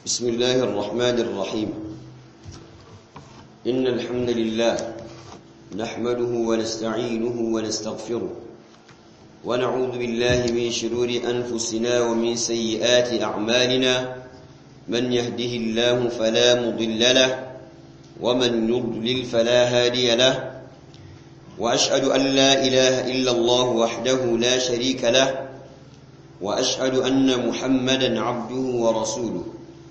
بسم الله الرحمن الرحيم إن الحمد لله نحمده ونستعينه ونستغفره ونعوذ بالله من شرور أنفسنا ومن سيئات أعمالنا من يهده الله فلا مضل له ومن يضلل فلا هادي له وأشهد أن لا إله إلا الله وحده لا شريك له وأشهد أن محمدا عبده ورسوله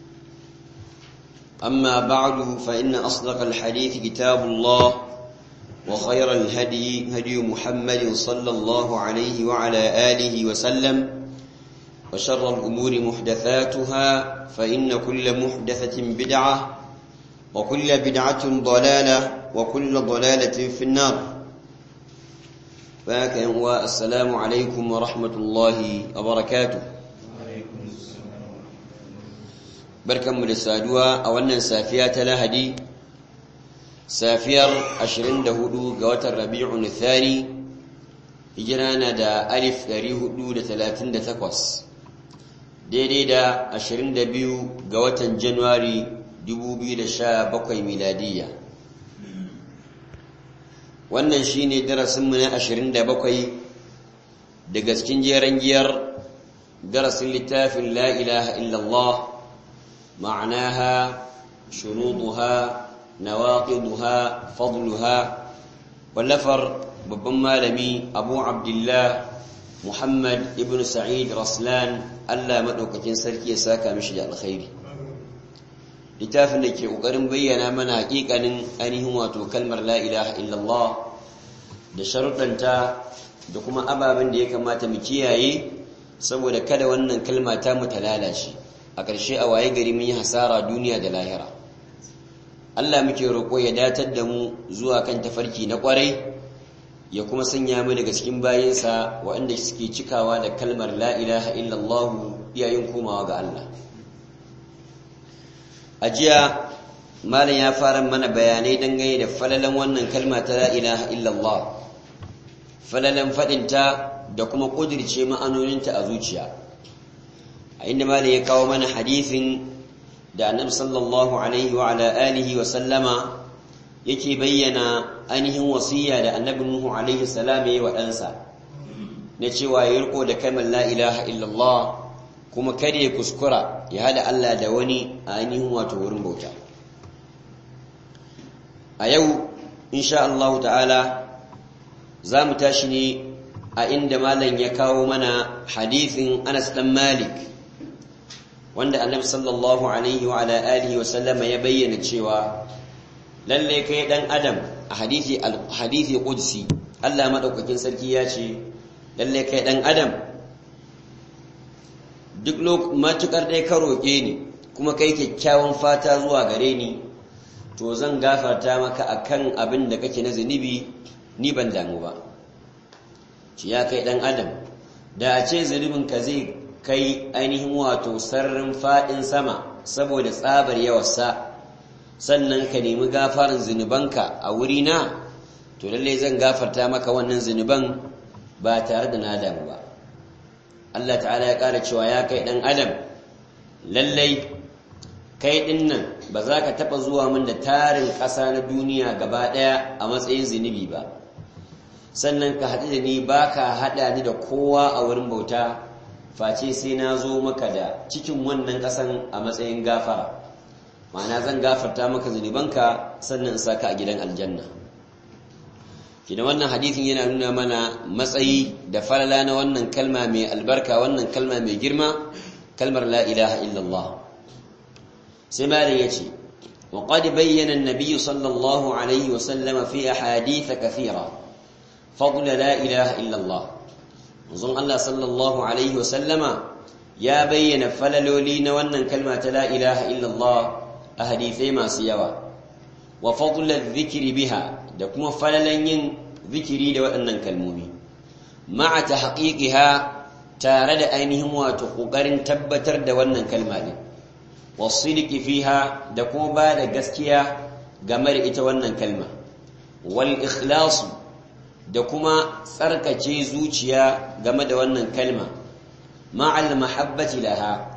أما بعد فإن أصدق الحديث كتاب الله وخير الهدي هدي محمد صلى الله عليه وعلى آله وسلم وشر الأمور محدثاتها فإن كل محدثة بدعة وكل بدعة ضلالة وكل ضلالة في النار فاك والسلام عليكم ورحمة الله وبركاته barkanmu da saduwa a wannan safiya ta lahadi safiyar 24 ga watan rabi'un thani hijira na da alif 438 daidai da 22 ga watan januwari 2017 miladiyya wannan shine darasinmu na 27 daga cikin jeren giyar darasin littafin la ilaha illallah معناها شروطها نواقضها فضلها واللفر babban malami abu abdullah muhammad ibn sa'id raslan allah maɗaukakin sarki ya saka mishi da alkhairi littafin da ke ƙoƙarin bayyana mana haƙiƙanin ainihin wato kalmar la ilaha illallah da sharuɗanta da kuma ababen da ya kamata mu kiyaye saboda kada wannan kalma ta mu ta lalace a ƙarshe a waye gari mun yi hasara duniya da lahira Allah muke roƙo ya datar da mu zuwa kan tafarki na ƙwarai ya kuma sanya mu daga cikin bayinsa waɗanda suke cikawa da kalmar la ilaha illallah yayin komawa ga Allah a jiya malam ya fara mana bayanai dangane da falalan wannan kalma ta la ilaha illallah falalan faɗinta da kuma ƙudirce ma'anoninta a zuciya a inda malam ya kawo mana hadisin da annabi sallallahu alaihi wa ala alihi wa sallama yake bayyana ainihin wasiya da annabi nuhu alaihi salam yayi wa ɗansa na cewa ya riko da kalmar la ilaha illallah kuma kada ya kuskura ya hada Allah da wani a ainihin wato wurin bauta a yau insha Allah ta'ala za mu tashi ne a inda malam ya kawo mana hadisin Anas dan Malik wanda annabi sallallahu alaihi wa ala alihi wa sallama ya bayyana cewa lalle kai dan adam a hadisi hadisi qudsi Allah madaukakin sarki ya ce lalle kai dan adam duk lok matukar dai ka roke ni kuma kai kyakkyawan fata zuwa gare ni to zan gafarta maka akan abin da kake na zunubi ni ban damu ba ci ya kai dan adam da a ce zunubin ka zai kai ainihin wato sararin faɗin sama saboda tsabar yawarsa sannan ka nemi gafarin zunubanka a wurina to lallai zan gafarta maka wannan zunuban ba tare da na damu ba Allah ta'ala ya ƙara cewa ya kai ɗan adam lallai kai ɗin nan ba za ka taɓa zuwa min da tarin ƙasa na duniya gaba ɗaya a matsayin zunubi ba sannan ka haɗu da ni ba ka haɗa ni da kowa a wurin bauta face sai na zo maka da cikin wannan ƙasan a matsayin gafara ma'ana zan gafarta maka zunubanka sannan in saka a gidan aljanna kina wannan hadisin yana nuna mana matsayi da falala na wannan kalma mai albarka wannan kalma mai girma kalmar la ilaha illallah sai malam yace wa qad bayyana an-nabiy sallallahu alaihi wa sallam fi ahadith kathira fadl la ilaha illallah manzon Allah sallallahu alaihi wasallama ya bayyana falaloli na wannan kalma ta la ilaha illallah a hadisai masu yawa wa fadlul dhikri biha da kuma falalan yin zikiri da waɗannan kalmomi ma'a tahqiqiha tare da ainihin wato kokarin tabbatar da wannan kalma din wasidqi fiha da kuma ba da gaskiya game da ita wannan kalma wal ikhlasu da kuma tsarkace zuciya game da wannan kalma ma'al mahabbati laha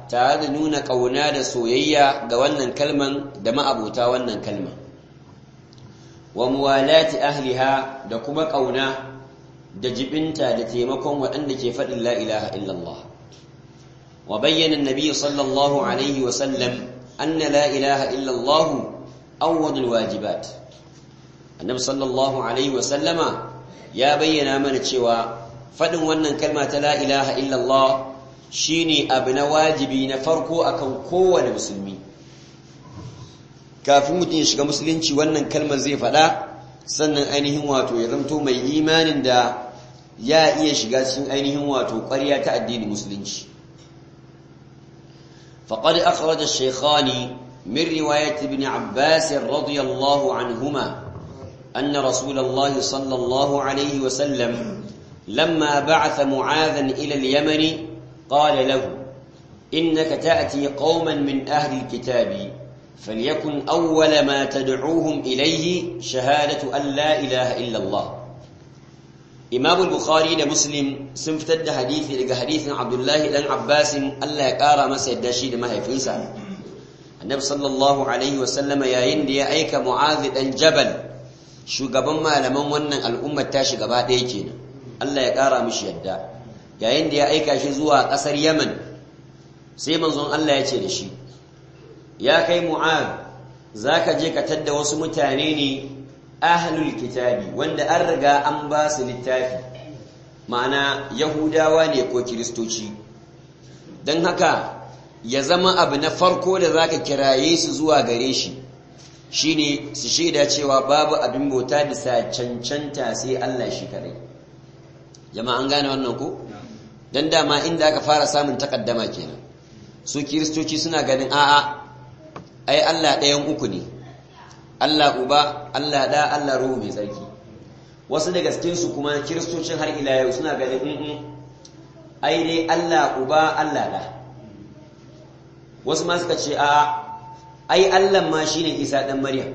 tare da nuna ƙauna da soyayya ga wannan kalman da ma'abuta wannan kalman wa muwalati ahliha da kuma ƙauna da jibinta da taimakon waɗanda ke faɗin la ilaha illallah wa bayyana annabi sallallahu alaihi wa sallam anna la ilaha illallah awwadul wajibat annabi sallallahu alaihi wa sallama ya bayyana mana cewa faɗin wannan kalma ta la ilaha illallah shine abu na wajibi na farko akan kowane musulmi kafin mutum ya shiga musulunci wannan kalmar zai faɗa sannan ainihin wato ya zamto mai imanin da ya iya shiga cikin ainihin wato ƙwarya ta addinin musulunci faqad akhraja ash-shaykhani min riwayat ibn abbas radiyallahu anhuma anna rasulullahi sallallahu alayhi wa sallam lamma ba'atha mu'adhan ila al-yaman qala lahu innaka ta'ti qauman min ahli al-kitabi فليكن أول ما تدعوهم إليه شهادة أن لا إله إلا الله إمام البخاري ده مسلم سنفتد حديث لقى حديث عبد الله بن عباس الله يقارى ما سيداشي ده ما هي فنسا النبي صلى الله عليه وسلم يا يندي أيك معاذ بن جبل shugaban malaman wannan al'ummar tashi gaba ɗaya kenan Allah ya ƙara mishi yadda yayin da ya aika shi zuwa ƙasar Yaman sai manzon Allah ya ce da shi ya kai mu'ad za ka je ka tadda wasu mutane ne ahlul kitabi wanda an riga an ba su littafi ma'ana yahudawa ne ko kiristoci don haka ya zama abu na farko da za ka kiraye su zuwa gare shi shine su shaida cewa babu abin bauta bisa cancanta sai Allah shi kadai jama'a an gane wannan ko dan dama inda aka fara samun takaddama kenan su kiristoci suna ganin a'a ai Allah ɗayan uku ne Allah uba Allah da Allah ruhu mai tsarki wasu daga cikin su kuma kiristocin har ila yau suna ganin in ai dai Allah uba Allah da wasu ma suka ce a ai Allah ma shine Isa dan Maryam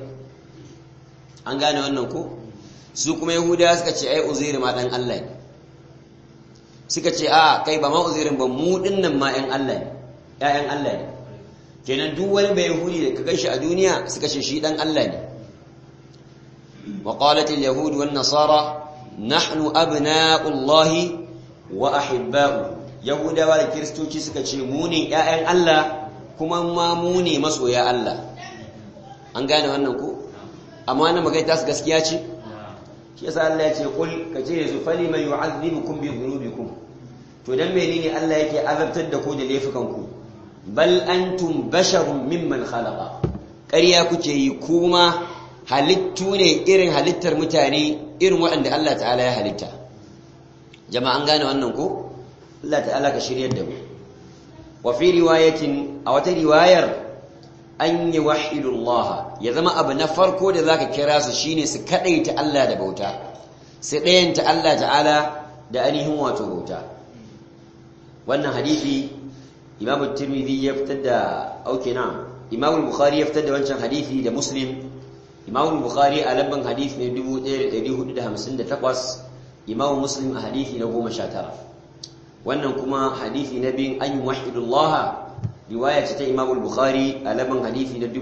an gane wannan ko su kuma yahudawa suka ce ai uzair ma dan Allah ne suka ce a kai ba ma uzairin ba mu dinnan ma ƴan Allah ne ƴaƴan Allah ne kenan duk wani bai yahudi da ka gashi a duniya suka ce shi dan Allah ne wa qalat al yahud wan nasara nahnu abna'u Allah wa ahibba'u yahudawa da kristoci suka ce mu ne ƴaƴan Allah kuma ma mu ne masoya Allah an gane wannan ko amma wannan magana ta su gaskiya ce shi yasa Allah ya ce kul kace yanzu fali man yu'azzibukum bi dhunubikum to dan menene Allah yake azabtar da ku da laifukan ku bal antum basharun mimman khalaqa ƙarya kuke yi kuma halittu ne irin halittar mutane irin waɗanda Allah ta'ala ya halitta jama'a an gane wannan ko Allah ta'ala ka shiryar da mu wa fi riwayatin a wata riwayar an yi wahidullah ya zama abu na farko da zaka kira su shine su kadaita Allah da bauta su ɗayanta Allah ta'ala da ainihin wato bauta wannan hadisi Imam Tirmidhi ya fitar da auke na Imam Bukhari ya fitar da wancan hadisi da Muslim Imam Bukhari a lamban hadisi ne 1458 Imam Muslim a hadisi na 19 wannan kuma hadisi na bin an yi wahidullah riwaya ce ta Imam Bukhari a laban hadisi na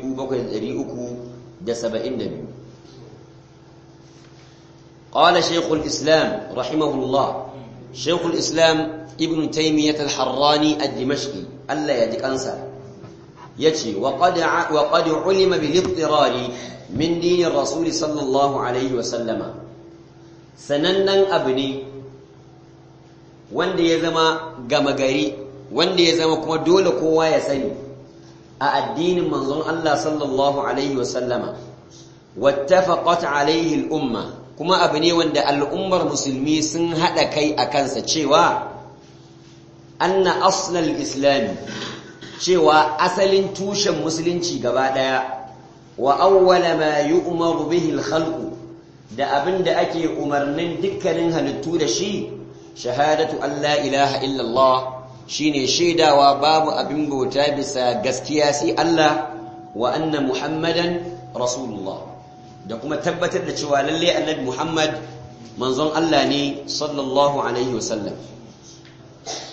7372 قال شيخ الإسلام رحمه الله شيخ الإسلام ابن تيمية الحراني الدمشقي ألا يدك أنسى يتي وقد ع... وقد علم بالاضطرار من دين الرسول صلى الله عليه وسلم سننن أبني wanda ya zama gama gari wanda ya zama kuma dole kowa ya sani a addinin manzon Allah sallallahu alaihi wasallama wattafaqat alaihi al-umma kuma abu ne wanda al'ummar musulmi sun hada kai a kansa cewa anna aslal islam cewa asalin tushen musulunci gaba daya wa awwala ma yu'maru bihi al-khalqu da abinda ake umarnin dukkanin halittu da shi shahadatu an la ilaha illallah shine shaidawa babu abin bauta bisa gaskiya sai Allah wa anna muhammadan rasulullah da kuma tabbatar da cewa lalle annabi muhammad manzon Allah ne sallallahu alaihi wasallam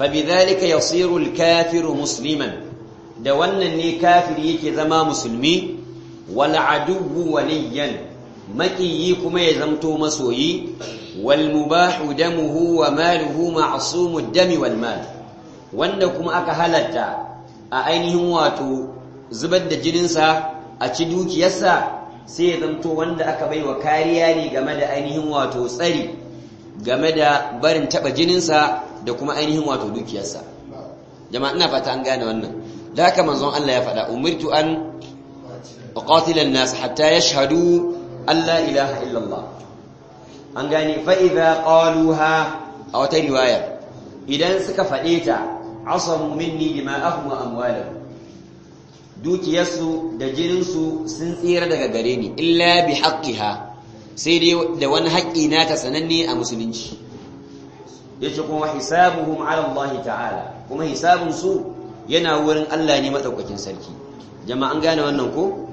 fabidhalika yasiru al-kafiru musliman da wannan ne kafiri yake zama musulmi wal aduwwu waliyan maƙiyi kuma ya zamto masoyi wal mubahu damuhu wa maluhu ma'sumud dami wal mal wanda kuma aka halatta a ainihin wato zubar da jininsa a ci dukiyarsa sai ya zamto wanda aka baiwa kariya ne game da ainihin wato tsari game da barin taba jininsa da kuma ainihin wato dukiyarsa jama'a ina fata an gane wannan da haka manzon Allah ya faɗa umirtu an uqatila an-nas hatta yashhadu an la ilaha illallah an gane fa idza qaluha a wata riwaya idan suka faɗe ta asamu minni dima'ahum wa amwalahum dukiyarsu da jininsu sun tsira daga gare ni illa bi haqqiha sai dai da wani haƙƙi nata sananne a musulunci yace kuma hisabuhum ala Allah ta'ala kuma hisabun su yana wurin Allah ne madaukakin sarki jama'an gane wannan ko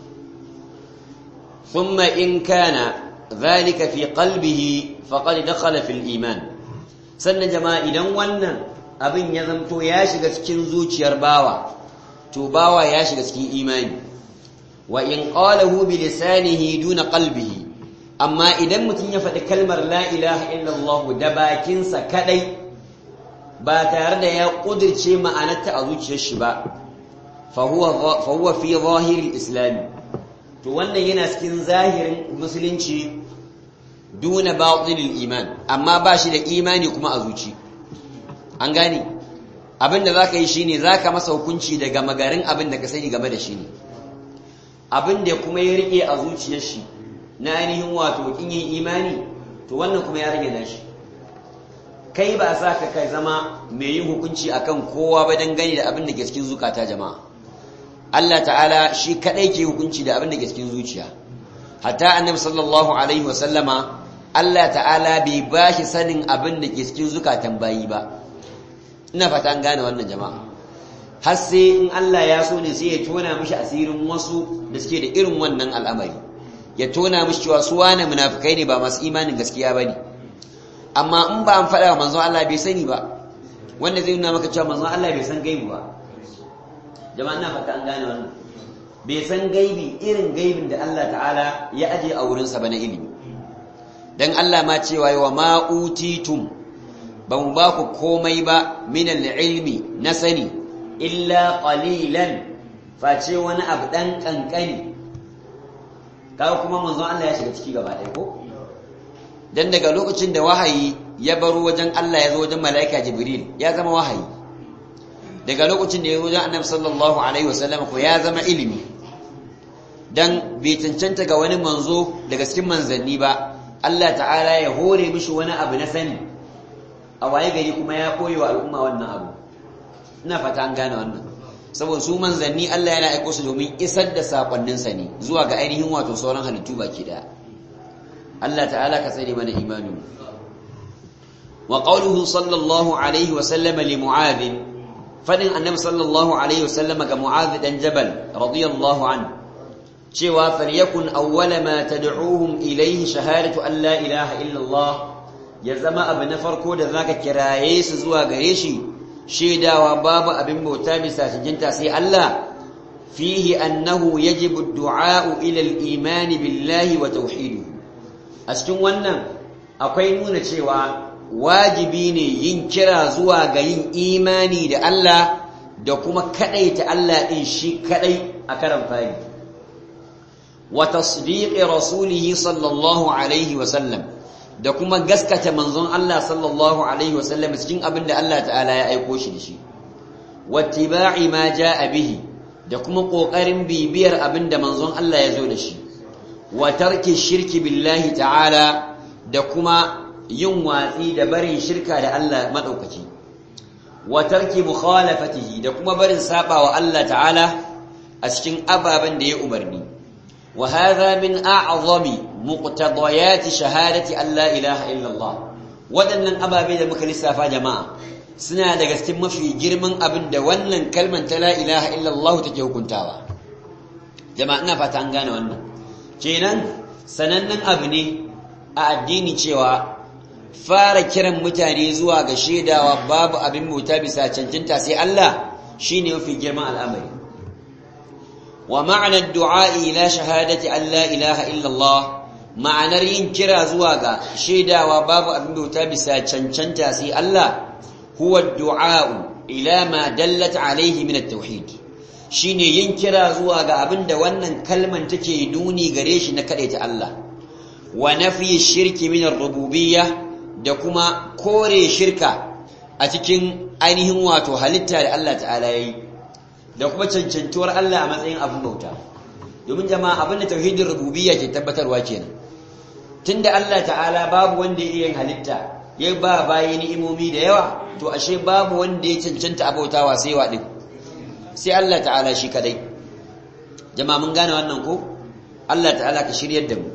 thumma in kana dhalika fi qalbihi faqad dakhala fil iman sannan jama'a idan wannan abin ya zamto ya shiga cikin zuciyar bawa to bawa ya shiga cikin imani wa in qalahu bi lisanihi duna qalbihi amma idan mutum ya faɗi kalmar la ilaha illallah da bakinsa kadai ba tare da ya kudirce ma'anarta a zuciyar shi ba fa huwa fa huwa fi zahiril islam to wannan yana cikin zahirin musulunci duna batinil iman amma ba shi da imani kuma a zuci an gane abin da za ka yi shi ne za ka masa hukunci daga magarin abin da ka sani game da shi ne abin da kuma ya rike a zuciyar shi na ainihin wato kin yin imani to wannan kuma ya rage nashi kai ba sa ka kai zama mai yin hukunci akan kowa ba dangane da abin da ke cikin zukata jama'a Allah ta'ala shi kadai ke hukunci da abin da ke cikin zuciya hatta annabi sallallahu alaihi wasallama Allah ta'ala bai bashi sanin abin da ke cikin zukatan bayi ba ina fata an gane wannan jama'a har sai in Allah ya so ne sai ya tona mishi asirin wasu da suke da irin wannan al'amari ya tona mishi cewa su wane munafikai ne ba masu imanin gaskiya bane amma in ba an faɗa wa manzon Allah bai sani ba wanda zai nuna maka cewa manzon Allah bai san gaibi ba jama'a ina fata an gane wannan bai san gaibi irin gaibin da Allah ta'ala ya aje a wurinsa ba na ilimi dan Allah ma cewa wa ma utitum ba mu ba ku komai ba min ilmi na sani illa qalilan face wani abu dan kankani kawo kuma manzon Allah ya shiga ciki gaba ɗaya ko dan daga lokacin da wahayi ya baro wajen Allah ya zo wajen malaika Jibril ya zama wahayi daga lokacin da ya zo wajen Annabi sallallahu alaihi wasallam ko ya zama ilimi dan bai cancanta ga wani manzo daga cikin manzanni ba Allah ta'ala ya hore mishi wani abu na sani a waye gari kuma ya koyi wa al'umma wannan abu ina fata an gane wannan saboda su manzanni Allah yana aiko su domin isar da sakonninsa ne zuwa ga ainihin wato sauran halittu baki daya Allah ta'ala ka tsare mana imani wa qawluhu sallallahu alaihi wa sallama li mu'adh fadin annabi sallallahu alaihi wa sallama ga mu'adh dan jabal radiyallahu anhu cewa falyakun awwala ma tad'uhum ilayhi shahadatu an la ilaha illa Allah ya zama abu na farko da zaka kiraye su zuwa gare shi shaidawa babu abin bauta bisa cincinta sai Allah fihi annahu yajibu ad-du'a ila al-iman billahi wa tauhidihi a cikin wannan akwai nuna cewa wajibi ne yin kira zuwa ga yin imani da Allah da kuma kadaita Allah din shi kadai a karan fari wa tasdiqi rasulihi sallallahu alaihi wa sallam da kuma gaskata manzon Allah sallallahu alaihi wa sallam cikin abin da Allah ta'ala ya aiko shi da shi wattiba'i ma jaa bihi da kuma kokarin bibiyar abin da manzon Allah ya zo da shi wa tarki shirki billahi ta'ala da kuma yin watsi da barin shirka da Allah madaukaki wa tarki mukhalafatihi da kuma barin saba wa Allah ta'ala a cikin ababen da ya umarni wa hadha min a'zami muqtadayati shahadati an la ilaha illa Allah wadannan ababe da muka lissafa jama'a suna daga cikin mafi girman abin da wannan kalmar ta la ilaha illa Allah take hukuntawa jama'a ina fata an gane wannan kenan sanannen abu ne a addini cewa fara kiran mutane zuwa ga shaidawa babu abin bauta bisa cancanta sai Allah shine mafi girman al'amari wa ma'ana ad-du'a ila shahadati an la ilaha illa Allah ma'anar yin kira zuwa ga shaidawa babu abin bauta bisa cancanta sai Allah huwa ad-du'a ila ma dallat alayhi min at-tauhid shine yin kira zuwa ga abin da wannan kalman take nuni gare shi na ta Allah wa nafi shirki min ar-rububiyyah da kuma kore shirka a cikin ainihin wato halitta da Allah ta'ala yayi da kuma cancantuwar Allah a matsayin abin bauta domin jama'a abin da tauhidin rububiyya ke tabbatarwa kenan tunda Allah ta'ala babu wanda ya yin halitta ya ba bayi ni'imomi da yawa to ashe babu wanda ya cancanta abautawa sai wa din sai Allah ta'ala shi kadai jama'a mun gane wannan ko Allah ta'ala ka shiryar da mu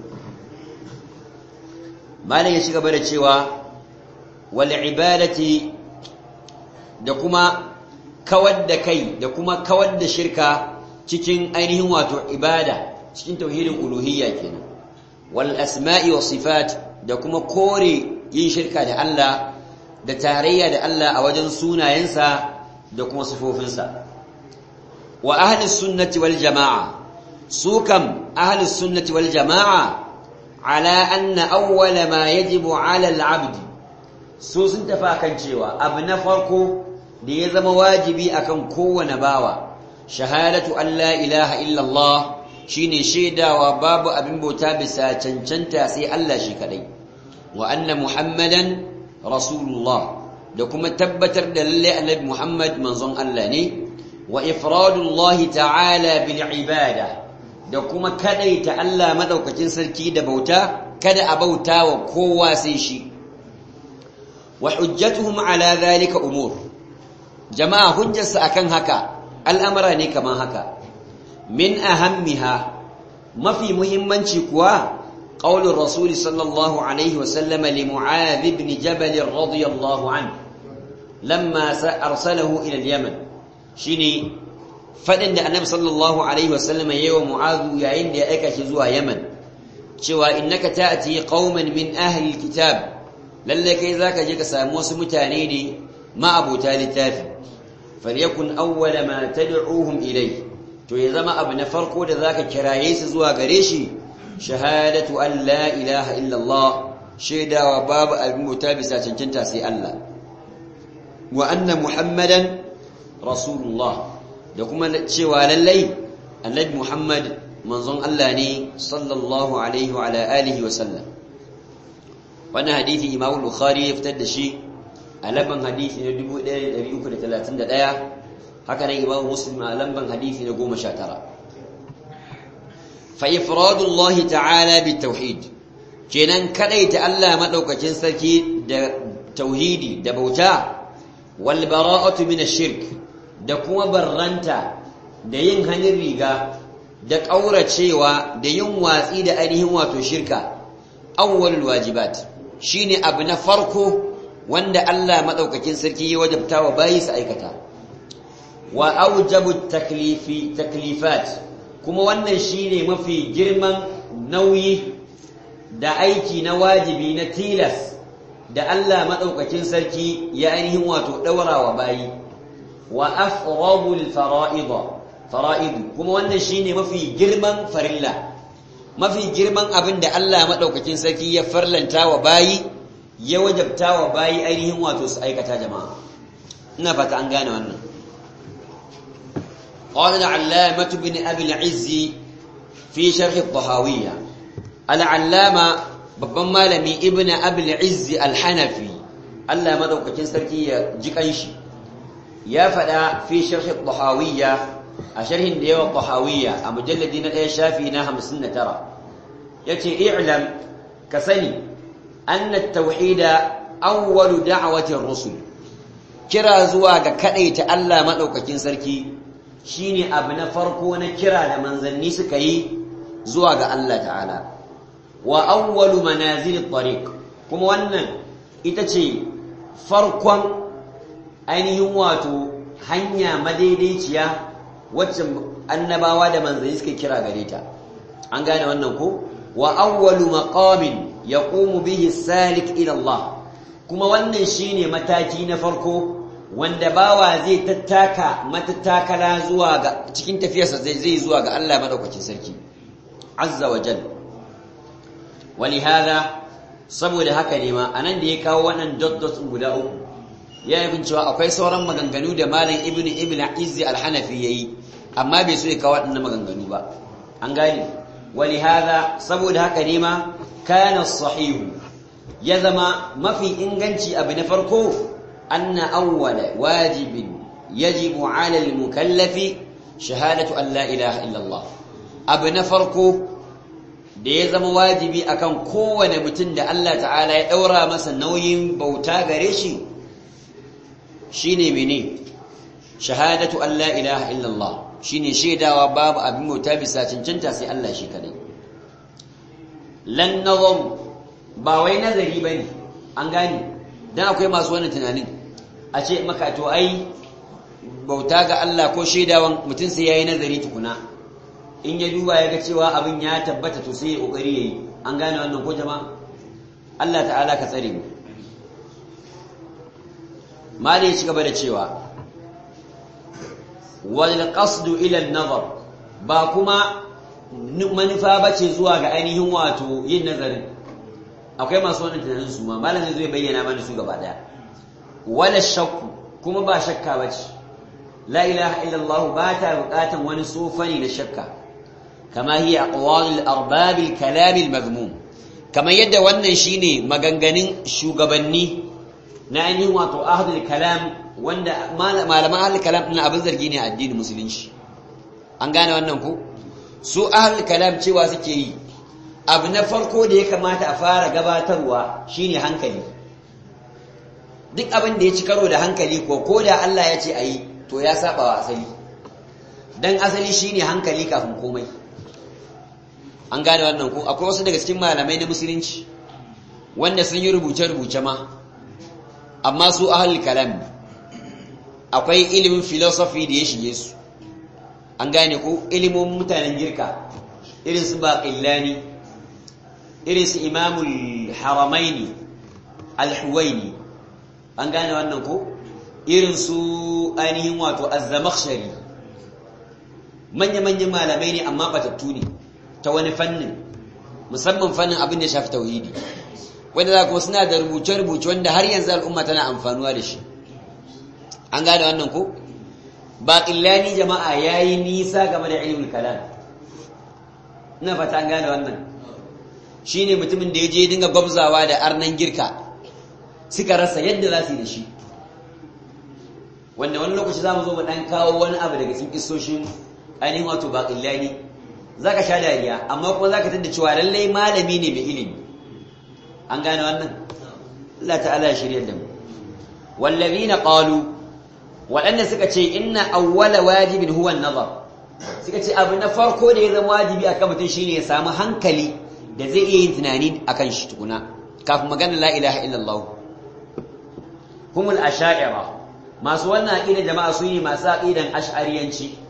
malam ya ci gaba da cewa wal ibadati da kuma kawar da kai da kuma kawar da shirka cikin ainihin wato ibada cikin tauhidin uluhiyya kenan wal asma'i was sifat da kuma kore yin shirka da Allah da tarayya da Allah a wajen sunayensa da kuma sifofinsa wa ahli sunnati wal jama'a su kam ahli sunnati wal jama'a ala anna awwala ma yajibu ala al-abd su sun tafi kan cewa abu na farko da ya zama wajibi akan kowane bawa shahadatu an la ilaha illallah shine shaidawa babu abin bauta bisa cancanta sai Allah shi kadai wa anna muhammadan rasulullah da kuma tabbatar da lalle annabi muhammad manzon Allah ne wa ifradullahi ta'ala bil ibada da kuma kadaita Allah madaukakin sarki da bauta kada a bauta wa kowa sai shi wa hujjatuhum ala dhalika umur jama'a hujjarsa akan haka al'amara ne kaman haka min ahammiha mafi muhimmanci kuwa qaulur rasul sallallahu alaihi wa sallam li mu'adh ibn jabal radiyallahu anhu lamma arsalahu ila al-yaman shine fadin da annabi sallallahu alaihi wa sallam yayi wa mu'adh yayin da ya aika shi zuwa yaman cewa innaka ta'ti qauman min ahli al-kitab lalle kai zaka je ka samu wasu mutane ne ma'abuta littafi falyakun awwala ma tad'uhum ilay to ya zama abu na farko da zaka kiraye su zuwa gare shi shahadatu an la ilaha illa Allah shaidawa babu abin bauta bisa cancanta sai Allah wa anna muhammadan rasulullah da kuma cewa lallai annabi muhammad manzon Allah ne sallallahu alaihi wa ala alihi wa sallam wannan hadisi Imam Bukhari ya fitar da shi a lamban hadisi na 1331 haka nan Imam Muslim a lamban hadisi na 19 fa ifradullah ta'ala bitauhid kenan kadaita Allah madaukakin sarki da tauhidi da bauta wal bara'atu min ash-shirk da kuma barranta da yin hanin riga da kauracewa da yin watsi da ainihin wato shirka awwalul wajibat shine abu na farko wanda Allah madaukakin sarki ya wajabta wa bayi su aikata wa aujabu taklifi taklifat kuma wannan shine mafi girman nauyi da aiki na wajibi na tilas da Allah madaukakin sarki ya ainihin wato daura wa bayi wa afradul fara'id fara'id kuma wannan shine mafi girman farilla mafi girman abin da Allah maɗaukakin sarki ya farlanta wa bayi ya wajabta wa bayi ainihin wato su aikata jama'a ina fata an gane wannan قال العلامة بن أبي العز في شرح الطهاوية العلامة babban malami ibn abul izzi al-hanafi Allah madaukakin sarki ya ji kanshi ya fada fi sharh at-tahawiyya a sharhin da yawa tahawiyya a mujalladi na 1 shafi na 59 yace i'lam ka sani anna at-tauhida awwalu da'wati ar-rusul kira zuwa ga kadaita Allah madaukakin sarki shine abu na farko na kira da manzanni suka yi zuwa ga Allah ta'ala wa awwalu manazil at-tariq kuma wannan ita ce farkon ainihin wato hanya madaidaiciya wacce annabawa da manzanni suka kira gare ta an gane wannan ko wa awwalu maqamin yaqumu bihi salik ila Allah kuma wannan shine mataki na farko wanda bawa zai tattaka matattakala zuwa ga cikin tafiyarsa zai zai zuwa ga Allah madaukakin sarki azza wa jalla ولهذا saboda haka ne ma anan da ya kawo wannan dot dot guda uku ya yi cewa akwai sauran maganganu da malam ibn ibn izzi al-hanafi yayi amma bai so ya kawo waɗannan maganganu ba an gane ولهذا saboda haka ne ma kana sahihu ya zama mafi inganci abu na farko anna awwala wajibin yajibu ala al-mukallafi shahadatu an la ilaha illa Allah abu na farko da ya zama wajibi akan kowane mutum da Allah ta'ala ya daura masa nauyin bauta gare shi shine mene shahadatu an la ilaha illa Allah shine shaidawa babu abin bauta bisa cancanta sai Allah shi kadai lan nazam ba wai nazari bane an gane dan akwai masu wannan tunanin a ce maka to ai bauta ga Allah ko shaidawan mutum sai yayi nazari tukuna in ya duba ya ga cewa abin ya tabbata to sai ya kokari yayi an gane wannan ko jama'a Allah ta'ala ka tsare mu mali ya ci gaba da cewa wal qasdu ila an-nazar ba kuma manufa bace zuwa ga ainihin wato yin nazarin akwai masu wannan tunanin su ma malam zai bayyana mana su gaba daya wala shakku kuma ba shakka bace la ilaha illallah ba ta bukatan wani sofani na shakka kama hiya aqwalul arbabil kalamil mazmum kamar yadda wannan shine maganganun shugabanni na ainihin wato ahlul kalam wanda malaman ahlul kalam din abin zargi ne a addinin musulunci an gane wannan ko su ahlul kalam cewa suke yi abu na farko da ya kamata a fara gabatarwa shine hankali duk abin da ya ci karo da hankali ko ko da Allah ya ce ayi to ya saba wa asali dan asali shine hankali kafin komai an gane wannan ko akwai wasu daga cikin malamai na musulunci wanda sun yi rubuce-rubuce ma amma su ahal kalam akwai ilimin philosophy da ya shige su an gane ko ilimin mutanen girka irin su baqillani irin su imamul haramaini al-huwaini an gane wannan ko irin su ainihin wato az-zamakhshari manya-manyan malamai ne amma batattu ne ta wani fannin musamman fannin abin da ya shafi tauhidi wanda za kuma suna da rubuce-rubuce wanda har yanzu al'umma tana amfanuwa da shi an gane wannan ko baƙillani jama'a ya yi nisa game da ilimin kalam ina fata an gane wannan shi ne mutumin da ya je dinga gwabzawa da arnan girka suka rasa yadda za su yi da shi wanda wani lokaci za mu zo mu ɗan kawo wani abu daga cikin isoshin ainihin wato baƙillani za ka sha dariya amma kuma za ka tadda cewa lallai malami ne mai ilimi an gane wannan Allah ta'ala ya shirya da mu wallazina qalu waɗanda suka ce inna awwala wajibin huwa an-nazar suka ce abu na farko da ya zama wajibi akan mutum shine ya samu hankali da zai iya yin tunani akan shi tukuna kafin magana la ilaha illallah humul asha'ira masu wannan aqida jama'a su ne masu aqidan ash'ariyanci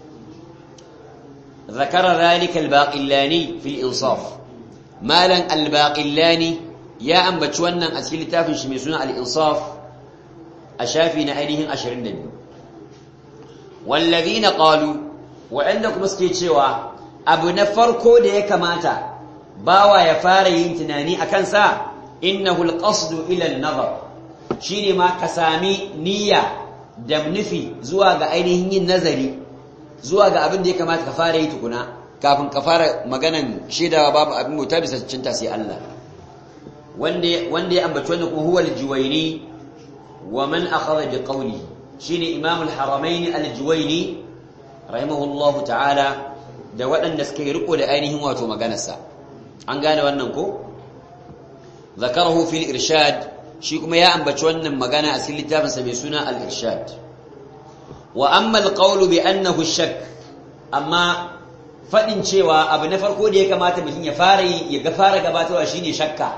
ذكر ذلك الباقلاني في الإنصاف مالا الباقلاني يا أم بتشونا أسكيل تافن شميسونا الإنصاف أشافي نأينهم أشرين دنيا والذين قالوا وعندكم مسكيت شوا أبو نفركو دي كماتا باوا يفاري ينتناني أكنسا إنه القصد إلى النظر شيني ما كسامي نية دمنفي زواج أينهم النظري zuwa ga abin da ya kamata ka fara yi tukuna kafin ka fara maganan shaidawa babu abin mota bisa cinta sai Allah wanda wanda ya ambaci wannan kuma huwa al-juwayni wa man akhadha bi qawli shine imam al-haramain al-juwayni rahimahullah ta'ala da waɗanda suka yi riko da ainihin wato maganarsa an gane wannan ko zakarahu fil irshad shi kuma ya ambaci wannan magana a cikin littafinsa mai suna al-irshad wa amma alqawlu bi annahu shakk amma fadin cewa abu na farko da ya kamata mutum ya fara ya ga fara gabatarwa shine shakka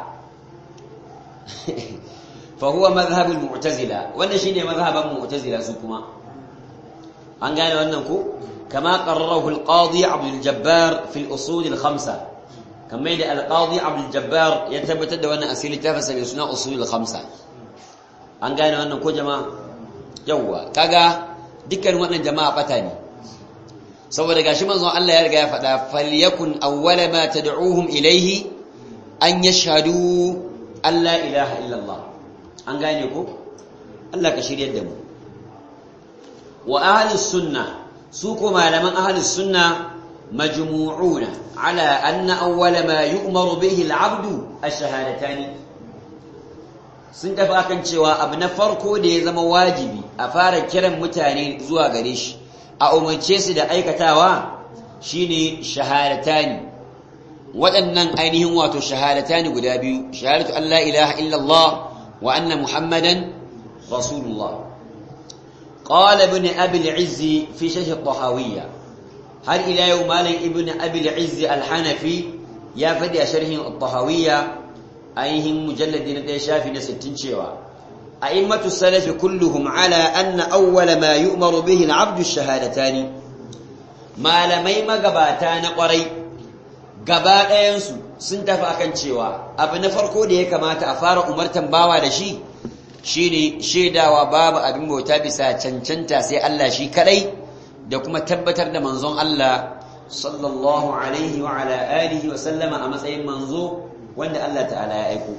fa huwa madhhabul mu'tazila wannan shine madhhaban mu'tazila su kuma an gane wannan ko kama qarrarahu al-qadi Abdul Jabbar fi al-usul al-khamsa kamar da al-qadi Abdul Jabbar ya tabbatar da wannan asili tafsir mai suna usul al-khamsa an gane wannan ko jama'a yawwa kaga dukkan wannan jama'a bata ne saboda gashi manzon Allah ya riga ya faɗa falyakun awwala ma tad'uhum ilayhi an yashhadu an la ilaha illallah an gane ko Allah ka shiryar da mu wa ahlus sunnah su ko malaman ahlus sunnah majmu'una ala anna awwala ma yu'maru bihi al-'abdu ash-shahadatan sun tafi akan cewa abu na farko da ya zama wajibi a fara kiran mutane zuwa gare shi a umarce su da aikatawa shine shahadatani waɗannan ainihin wato shahadatani guda biyu shahadatu an la ilaha illallah wa anna muhammadan rasulullah qala ibn abi al-izz fi sharh al-tahawiyya har ila yau malam ibn abi al-izz al-hanafi ya fadi a sharhin al-tahawiyya ainihin mujalladi na ɗaya shafi na 60 cewa أئمة السلف كلهم على أن أول ما يؤمر به العبد الشهادتان ما لمي مغباتان قري gaba ɗayansu sun tafi akan cewa abu na farko da ya kamata a fara umartan bawa da shi shine shaidawa babu abin bauta bisa cancanta sai Allah shi kadai da kuma tabbatar da manzon Allah sallallahu alaihi wa ala alihi wa sallama a matsayin manzo wanda Allah ta'ala ya aiko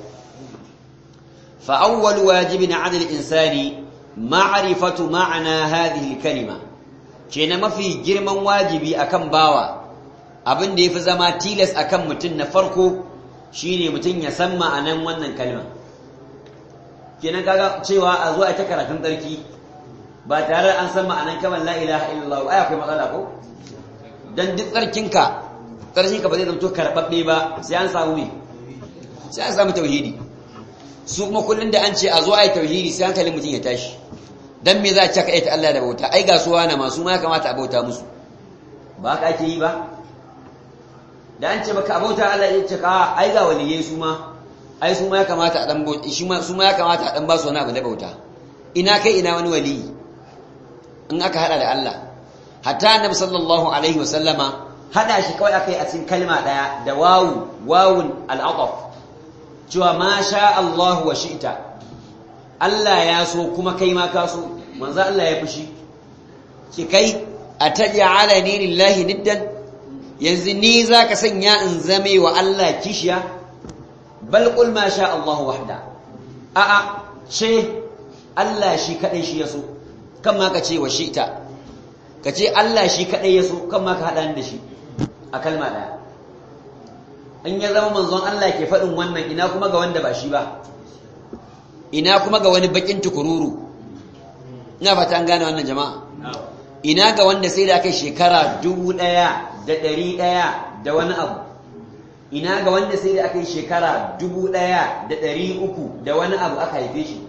فأول واجب على الإنسان معرفة معنى هذه الكلمة كنا ما في جرم واجبي أكم باوا abin da ya fi zama tilas a kan mutum na farko shine mutum ya san ma'anan wannan kalma kenan kaga cewa a zuwa ita karatun tsarki ba tare an san ma'anan kamar la ilaha illallah ai akwai matsala ko dan duk tsarkinka tsarkinka ba zai zanto karɓaɓɓe ba sai an samu me sai an samu tauhidi su kuma kullum da an ce a zo a yi tauhidi sai hankalin mutum ya tashi dan me za a caka ita Allah da bauta ai ga suwa na masu ma kamata a bauta musu ba ka ake yi ba da an ce baka bauta Allah ya ce ka ai ga waliyai su ma ai su ma ya kamata a dan bauta shi ma su ma ya kamata a dan ba su wani abu da bauta ina kai ina wani waliyi in aka hada da Allah hatta annabi sallallahu alaihi wa sallama hada shi kawai akai a cikin kalma daya da wawu wawun al-ataf cewa ma sha Allah wa shi'ta Allah ya so kuma kai ma ka so manzo Allah ya fushi ki kai ataj'alani lillahi niddan yanzu ni zaka sanya in zame wa Allah kishiya bal qul ma sha Allah wahda a a ce Allah shi kadai shi ya so kan ma ka ce wa shi'ta ka ce Allah shi kadai ya so kan ma ka hada ni da shi a kalma daya in ya zama manzon Allah ke faɗin wannan ina kuma ga wanda ba shi ba ina kuma ga wani bakin tukururu ina fata an gane wannan jama'a ina ga wanda sai da kai shekara dubu ɗaya da ɗari ɗaya da wani abu ina ga wanda sai da aka yi shekara dubu ɗaya da ɗari uku da wani abu aka haife shi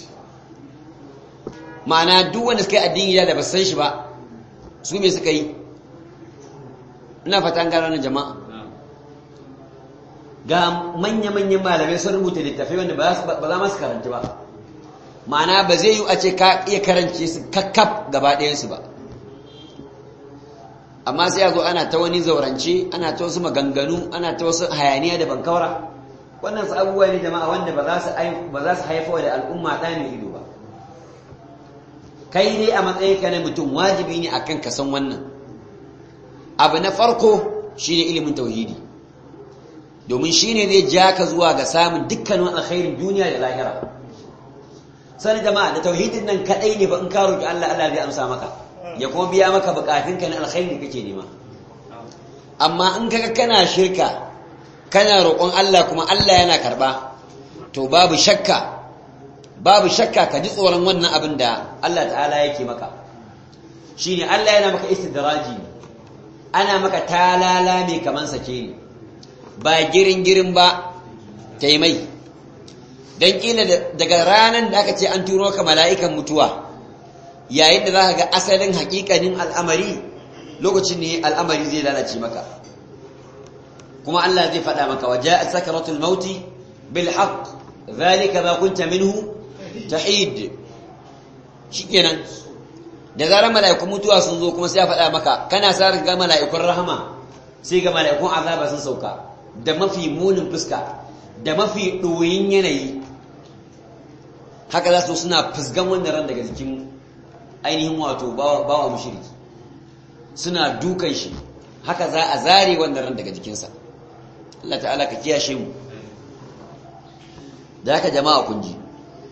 ma'ana duk wanda suka yi addini da ba san shi ba su me suka yi ina fata an gane wannan jama'a ga manya-manyan malamai sun rubuta littafai wanda ba za masu karanta ba ma'ana ba zai yi a ce ka iya karance su kakkaf gaba ɗayansu ba amma sai ya zo ana ta wani zaurance ana ta wasu maganganu ana ta wasu hayaniya da bankawara wannan su abubuwa ne jama'a wanda ba za su haifa da al'umma ɗa mai ido ba kai dai a matsayinka na mutum wajibi ne akan ka san wannan abu na farko shine ilimin tauhidi domin shi ne zai ja ka zuwa ga samun dukkanin alkhairin duniya da lahira sani jama'a da tauhidin nan kadai ne ba in ka roki Allah Allah zai amsa maka ya kuma biya maka bukatunka na alkhairi da kake nema amma in kaga kana shirka kana roƙon Allah kuma Allah yana karba to babu shakka babu shakka ka ji tsoron wannan abin da Allah ta'ala yake maka shine Allah yana maka istidraji ana maka talala mai kaman sake ne ba girin-girin ba ta yi mai don ƙila daga ranar da aka ce an turo ka mala'ikan mutuwa yayin da za ka ga asalin haƙiƙanin al'amari lokacin ne al'amari zai lalace maka kuma Allah zai faɗa maka waje a sakaratul mauti bil haq zalika ba kunta minhu tahid shikenan da zarar mala'ikun mutuwa sun zo kuma sai ya faɗa maka kana sa ga mala'ikun rahama sai ga mala'ikun azaba sun sauka da mafi munin fuska da mafi ɗoyin yanayi haka za su suna fusgan wannan ran daga jikin ainihin wato bawa mushriki suna dukan shi haka za a zare wannan ran daga jikinsa Allah ta'ala ka kiyashe mu da haka jama'a kun ji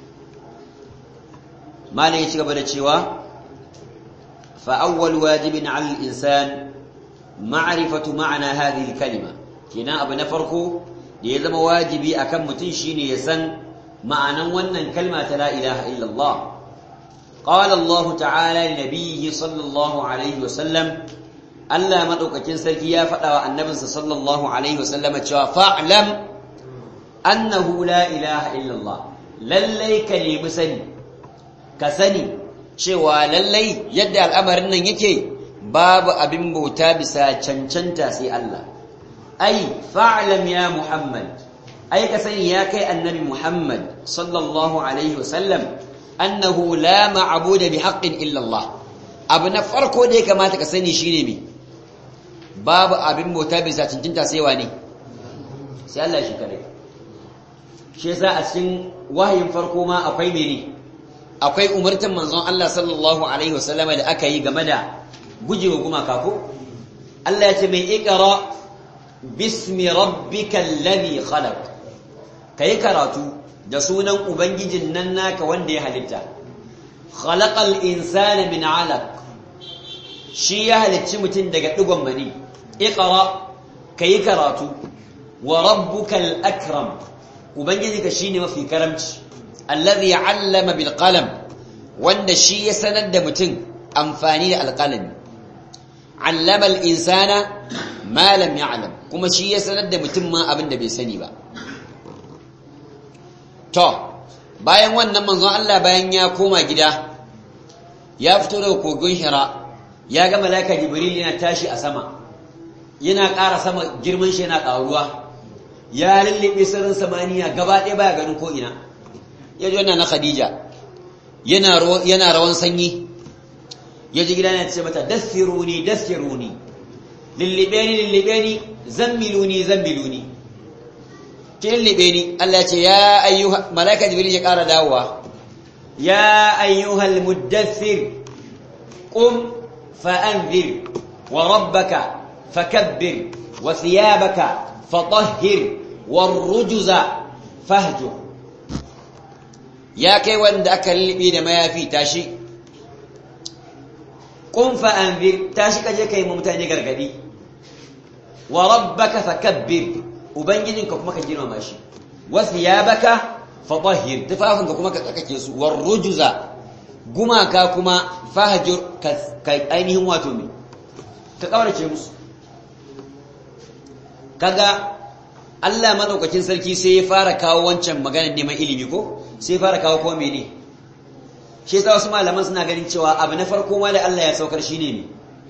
malai ya ci gaba da cewa fa awwal wajibin 'ala al-insan ma'rifatu ma'na hadhihi al-kalima kina abu na farko da ya zama wajibi akan mutum shine ya san ma'anan wannan kalma ta la ilaha illallah qala Allah ta'ala li nabiyhi sallallahu alaihi wa sallam Allah madaukakin sarki ya faɗa wa annabinsa sallallahu alaihi wa sallam cewa fa'lam annahu la ilaha illallah lallai ka nemi sani ka sani cewa lallai yadda al'amarin nan yake babu abin bauta bisa cancanta sai Allah ai fa'lam ya Muhammad ai ka sani ya kai annabi Muhammad sallallahu alaihi wasallam annahu la ma'budu bi haqqin illa Allah abu na farko da ya kamata ka sani shine me babu abin bauta bisa cancanta sai wani sai Allah shi kare shi yasa a cikin wahayin farko ma akwai mene akwai umartan manzon Allah sallallahu alaihi wasallama da aka yi game da gujewa gumaka ko Allah ya ce mai ikra bismi rabbikal ladhi khalaq kai karatu da sunan ubangijin nan naka wanda ya halitta khalaqal insana min 'alaq shi ya halicci mutum daga digon mani ikra kai karatu wa rabbukal akram ubangijinka shine mafi karamci alladhi 'allama bil qalam wanda shi ya sanar da mutum amfani da alqalami 'allama al insana ma lam ya'lam kuma shi ya sanar da mutum ma abin da bai sani ba to bayan wannan manzon Allah bayan ya koma gida ya fito daga kogon Hira ya ga malaika Jibril yana tashi a sama yana ƙara sama girman shi yana ƙaruwa ya lullube sirrin samaniya gaba ɗaya baya ganin ko ina ya ji wannan na Khadija yana yana rawan sanyi ya ji gida yana ce mata dassiruni dassiruni lullube ni lullube ni zammiluni zammiluni ki lullube ni Allah ce ya ayyuha malaika jibril ya ƙara dawowa ya ayyuhal muddathir qum fa'anzir wa rabbaka fakabbir wa thiyabaka fatahhir warrujuza fahjur ya kai wanda aka lullube da mayafi tashi qum fa'anzir tashi kaje kai mu mutane gargadi wa rabbaka fakabbir ubangijinka kuma ka girmama shi wa thiyabaka fatahhir tufafinka kuma ka tsakake su warrujuza gumaka kuma fahjur ka ainihin wato me ka kaurace musu kaga Allah madaukakin sarki sai ya fara kawo wancan maganar neman ilimi ko sai ya fara kawo ko mene shi yasa wasu malaman suna ganin cewa abu na farko ma da Allah ya saukar shine ne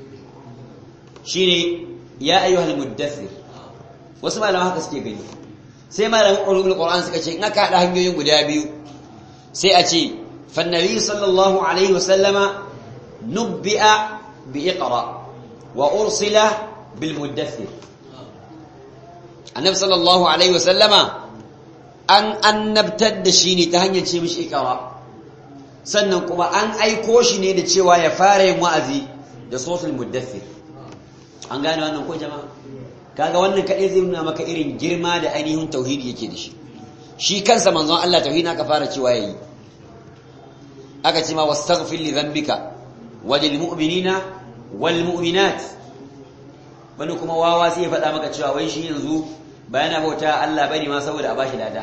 shine ya ayyuhal muddathir wasu malaman haka suke gani sai malaman ulumul qur'an suka ce in aka hada hanyoyin guda biyu sai a ce fannabi sallallahu alaihi wasallama nubbi'a bi iqra wa ursila bil muddathir annabi sallallahu alaihi wasallama an annabtar da shi ne ta hanyar ce mishi iqra sannan kuma an aiko shi ne da cewa ya fara yin wa'azi da sosul muddathir an gane wannan ko jama'a kaga wannan kadai zai nuna maka irin girma da ainihin tauhidi yake da shi shi kansa manzon Allah tauhidi aka fara cewa yayi aka ce ma wastaghfir li dhanbika walil mu'minina wal mu'minat wani kuma wawa sai ya faɗa maka cewa wai shi yanzu bayana bauta Allah bane ma saboda a bashi lada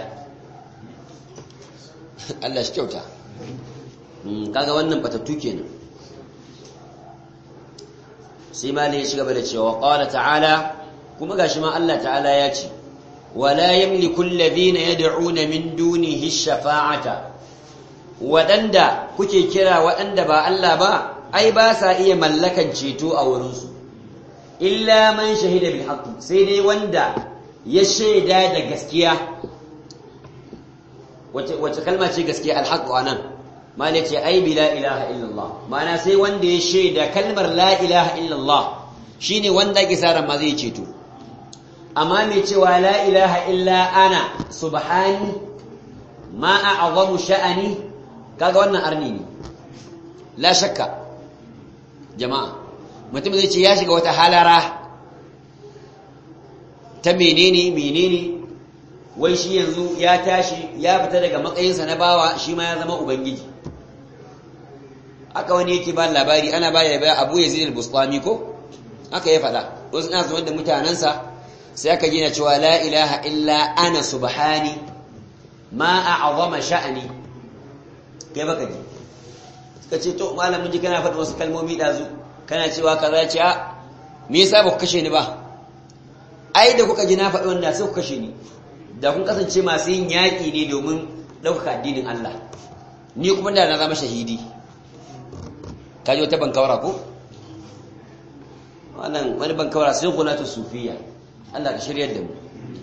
Allah shi kyauta kaga wannan batattu kenan sai malai ya shiga da cewa qala ta'ala kuma gashi ma Allah ta'ala ya ce wala yamliku alladhina yad'una min dunihi shafa'ata wadanda kuke kira wadanda ba Allah ba ai ba sa iya mallakan ceto a wurin su illa man shahida bil haqq sai dai wanda ya shaida da gaskiya wace wace kalma ce gaskiya al haqq anan mala ce ai bi la ilaha illallah ma'ana sai wanda ya shaida kalmar la ilaha illallah shine wanda ake sa ma zai ceto amma mai cewa la ilaha illa ana subhani ma a'zamu sha'ani kaga wannan arni ne la shakka jama'a mutum zai ce ya shiga wata halara ta menene menene wai shi yanzu ya tashi ya fita daga matsayinsa na bawa shi ma ya zama ubangiji aka wani yake ba labari ana ba ya abu ya zidil bustami ko aka ya faɗa wasu na zuwa da mutanensa sai aka gina cewa la ilaha illa ana subhani ma a'azama sha'ani kai baka ji suka ce to malamin ji kana faɗin wasu kalmomi ɗazu kana cewa kaza ce a me yasa ba ku kashe ni ba ai da kuka ji na faɗi wanda sai ku kashe ni da kun kasance masu yin yaƙi ne domin ɗaukaka addinin Allah ni kuma da na zama shahidi ka ji wata bankawara ko wannan wani bankawara sai kuna ta sufiya Allah ka shiryar da mu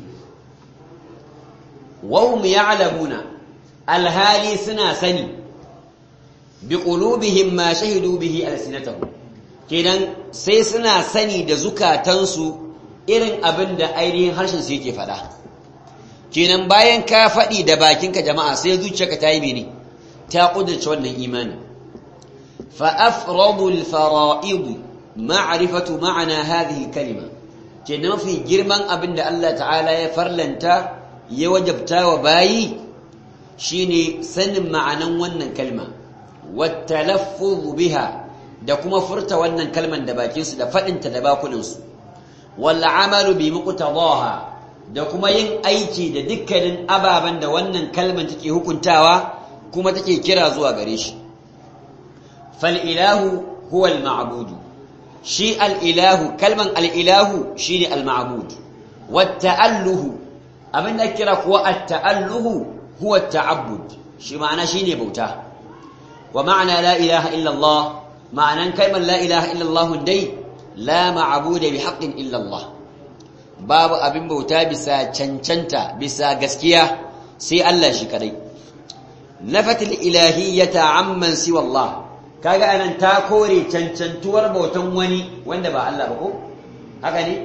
wahum ya'lamuna alhali suna sani bi qulubihim ma shahidu bihi alsinatahum kenan sai suna sani da zukatansu irin abin da ainihin harshen su yake faɗa kenan bayan ka faɗi da bakinka jama'a sai zuciyarka ta yi mene ta kudurce wannan imani fa afradu al-fara'id ma'rifatu ma'ana hadhihi kalima kenan mafi girman abin da Allah ta'ala ya farlanta ya wajabta wa bayi shine sanin ma'anan wannan kalma wat talaffuz biha da kuma furta wannan kalman da bakinsu da faɗinta da bakunansu wal amalu bi muqtadaha da kuma yin aiki da dukkanin ababen da wannan kalman take hukuntawa kuma take kira zuwa gare shi fal ilahu huwa al ma'budu shi al ilahu kalman al ilahu shine al ma'bud wat ta'alluhu abinda kira kuwa at ta'alluhu huwa at ta'abbud shi ma'ana shine bauta wa ma'ana la ilaha illa Allah ma'anan kalmar la ilaha illa Allah dai la ma'budu bi haqqin illa Allah babu abin bauta bisa cancanta bisa gaskiya sai Allah shi kadai nafatil ilahiyyata amman siwa Allah kaga anan ta kore cancantuwar bautan wani wanda ba Allah ba ko haka ne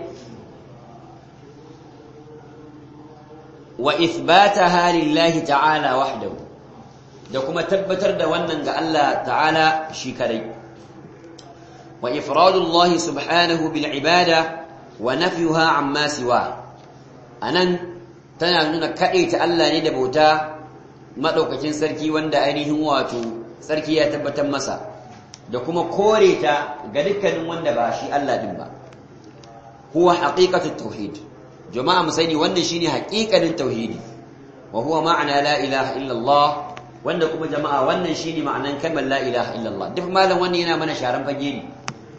wa ithbataha lillahi ta'ala wahdahu da kuma tabbatar da wannan ga Allah ta'ala shi kadai wa ifradullahi subhanahu bil ibada wa nafyuha amma siwa anan tana nuna ta Allah ne da bauta madaukakin sarki wanda ainihin wato sarki ya tabbatar masa da kuma kore ta ga dukkanin wanda ba shi Allah din ba huwa haqiqatut tauhid jama'a mu sani wannan shine haqiqanin tauhidi wa huwa ma'ana la ilaha illa Allah wanda kuma jama'a wannan shine ma'anan kalmar la ilaha illa Allah duk malam wannan yana mana sharan fage ne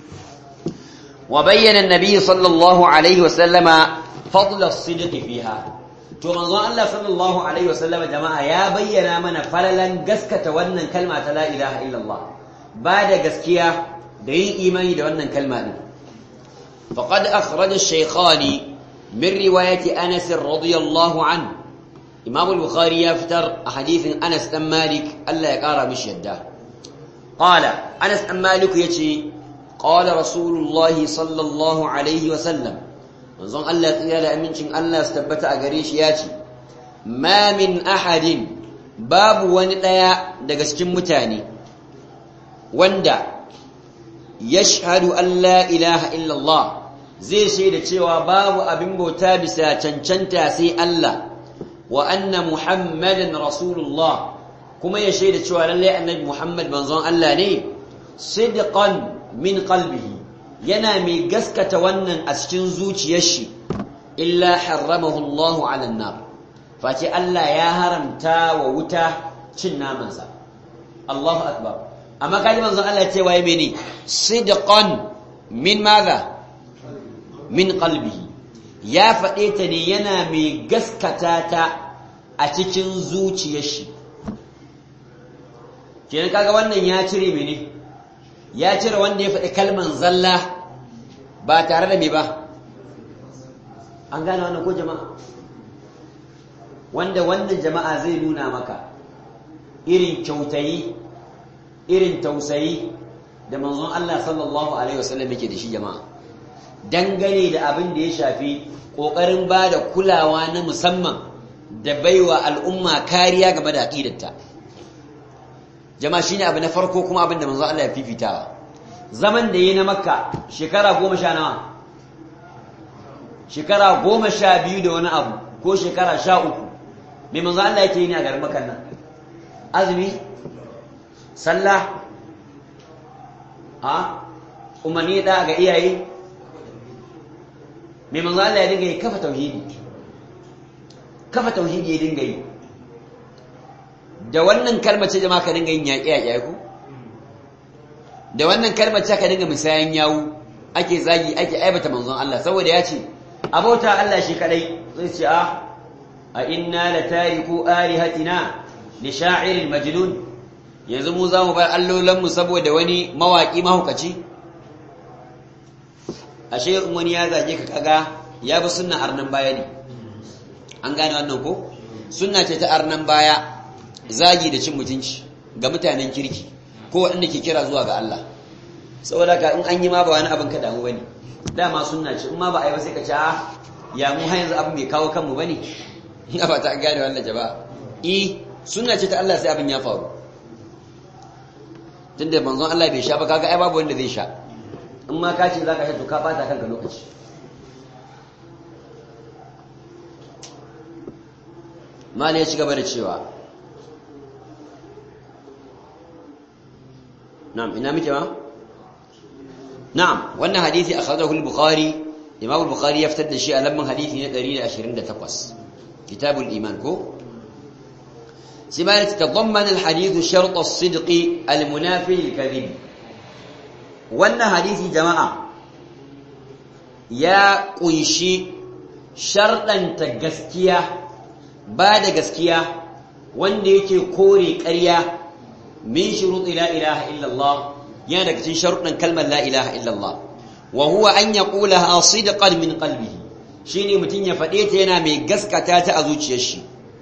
وبين النبي صلى الله عليه وسلم فضل الصدق فيها to manzon Allah sallallahu alaihi wasallam jama'a ya bayyana mana falalan gaskata wannan kalma ta la ilaha illallah ba da gaskiya da yin imani da wannan kalma din faqad akhraj ash-shaykhani min riwayati Anas radiyallahu an Imam al-Bukhari ya fitar a hadithin Anas dan Malik Allah ya kara mishi yadda qala Anas dan Malik yace قال رسول الله صلى الله عليه وسلم manzon Allah tsira da amincin Allah su tabbata a gare shi ya ce ma min ahadin babu wani ɗaya daga cikin mutane wanda yashhadu an la ilaha illallah zai shaida cewa babu abin bauta bisa cancanta sai Allah wa anna muhammadan rasulullah kuma ya shaida cewa lallai annabi muhammad manzon Allah ne sidqan min qalbihi yana mai gaskata wannan a cikin zuciyar shi illa harramahu Allahu 'ala an-nar face Allah ya haramta wa wuta cin namansa Allahu akbar amma kaji manzon Allah ya ce waye mene sidqan min madha min qalbihi ya faɗe ta ne yana mai gaskata ta a cikin zuciyar shi kenan kaga wannan ya cire mene ya cire wanda ya faɗi kalman zalla ba tare da me ba an gane wannan ko jama'a wanda wannan jama'a zai nuna maka irin kyautayi irin tausayi da manzon Allah sallallahu alaihi wasallam yake da shi jama'a dangane da abin da ya shafi kokarin ba da kulawa na musamman da baiwa al'umma kariya game da aqidarta jama'a shine abu na farko kuma abin da manzo Allah ya fifitawa zaman da yayi na makka shekara goma sha nawa shekara goma sha biyu da wani abu ko shekara sha uku mai manzo Allah yake yi ne a garin makan nan azumi sallah a umarni da ga iyaye mai manzo Allah ya dinga yi kafa tauhidi kafa tauhidi ya dinga yi da wannan kalmar ce jama'a ka dinga yin yaƙi yaƙi ku da wannan kalmar ce ka dinga misayan yawu ake zagi ake aibata manzon Allah saboda ya ce abota Allah shi kadai zai ce a a inna la tariku alihatina li sha'iril majnun yanzu mu za mu bar allolan mu saboda wani mawaki mahukaci ashe in wani ya zage ka kaga ya bi sunna arnan baya ne an gane wannan ko sunna ce ta arnan baya zagi da cin mutunci ga mutanen kirki ko waɗanda ke kira zuwa ga Allah saboda ka in an yi ma ba wani abin ka damu bane dama sunna ce in ma ba a yi ba sai ka ce a ya mu har yanzu abin bai kawo kanmu bane ina ba ta gane wannan jama'a eh sunna ce ta Allah sai abin ya faru tunda manzon Allah bai sha ba kaga ai babu wanda zai sha in ma ka ce zaka sha to ka bata kanka lokaci mali ya ci gaba da cewa na'am ina muke ma na'am wannan hadisi akhrajahu al-bukhari imam al-bukhari ya fitar da shi a lamban hadisi na 128 kitabul iman ko سما يتضمن الحديث شرط الصدق المنافي للكذب وان حديث جماعه يا قنشي شرطا تغسكيا بعد غسكيا wanda yake kore ƙarya min shuruɗi la ilaha illallah yana daga cikin sharuɗin kalmar la ilaha illallah wa huwa an yaqulaha sidqan min qalbihi shine mutun ya faɗe ta yana mai gaskata ta a zuciyar shi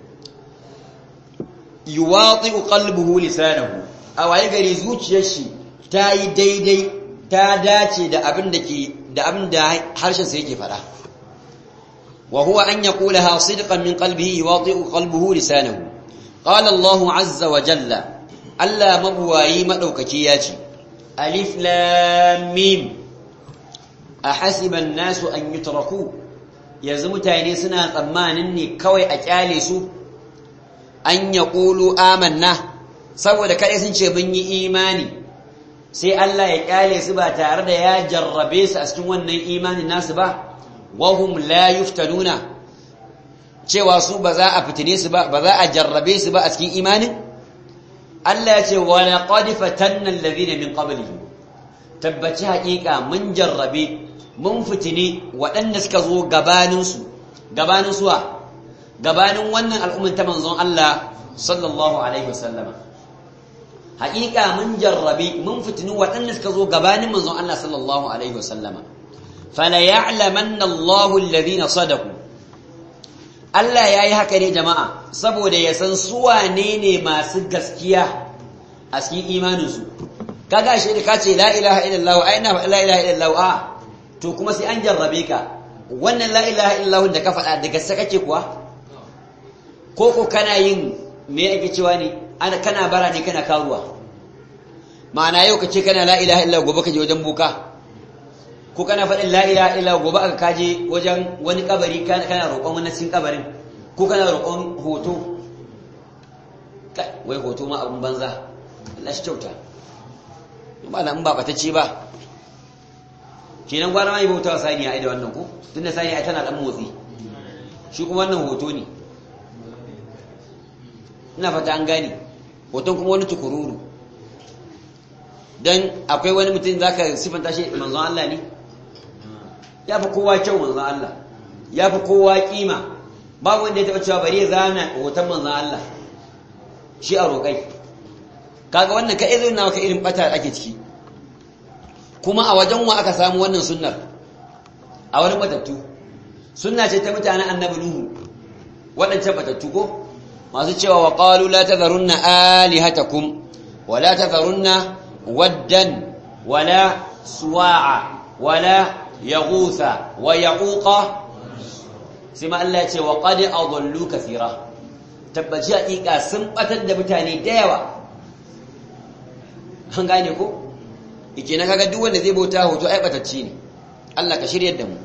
yuwati'u qalbuhu lisanahu a waye gari zuciyar shi ta yi daidai ta dace da abin da ke da abin da harshen sa yake fada wa huwa an yaqulaha sidqan min qalbihi yuwati'u qalbuhu lisanahu qala Allah azza wa jalla Allah mabuwayi madaukaki ya ce alif lam mim ahasiba an-nasu an yutraku yanzu mutane suna tsammanin ne kawai a kyale su an ya ƙulu amanna saboda kaɗai sun ce mun yi imani sai Allah ya ƙyale su ba tare da ya jarrabe su a cikin wannan imanin nasu ba wahum la yuftanuna cewa su ba za a fitine su ba ba za a jarrabe su ba a cikin imanin Allah ya ce wa laqad fatanna alladhina min qablihim tabbaci haƙiƙa mun jarrabe mun fitine waɗanda suka zo gabanin su gabanin suwa gabanin wannan al'ummin ta manzon Allah sallallahu Alaihi wasallama. Haƙiƙa mun jarrabi mun fitini waɗanda suka zo gabanin manzon Allah sallallahu Alaihi wasallama. Fala ya'laman Allahu alladhina sadaku. Allah ya yi haka ne jama'a saboda ya san suwane ne masu gaskiya a cikin imaninsu. Kaga shi da ka ce la ilaha illallah ai na la ilaha illallah a to kuma sai an jarrabe ka wannan la ilaha illallah da ka faɗa da gaske kake kuwa ko ko kana yin me yake cewa ne ana kana bara ne kana karuwa ma'ana yau kace kana la ilaha illa gobe kaje wajen buka ko kana faɗin la ilaha illa gobe aka kaje wajen wani kabari kana kana roƙon wani cikin kabarin ko kana roƙon hoto wai hoto ma abun banza Allah shi kyauta ba in ba ce ba kenan gwana ma yi bautawa saniya ai da wannan ko tunda saniya tana dan motsi shi kuma wannan hoto ne ina fata an gane hoton kuma wani tukururu don akwai wani mutum za ka siffanta shi manzon Allah ne ya fi kowa kyau manzon Allah ya fi kowa kima babu wanda ya taɓa cewa bari ya zana hoton manzon Allah shi a roƙai kaga wannan ka irin nawa ka irin bata ake ciki kuma a wajen wa aka samu wannan sunnar a wani batattu sunna ce ta mutanen annabi nuhu waɗancan batattu ko masu cewa wa qalu la tadharunna alihatakum wa la tadharunna waddan wala suwa'a wala yaghutha wa yaquqa sai ma Allah ya ce wa qad adallu kathira tabbaci hakika sun batar da mutane da yawa an gane ko ike na kaga duk wanda zai bauta hoto ai batacci ne Allah ka shiryar da mu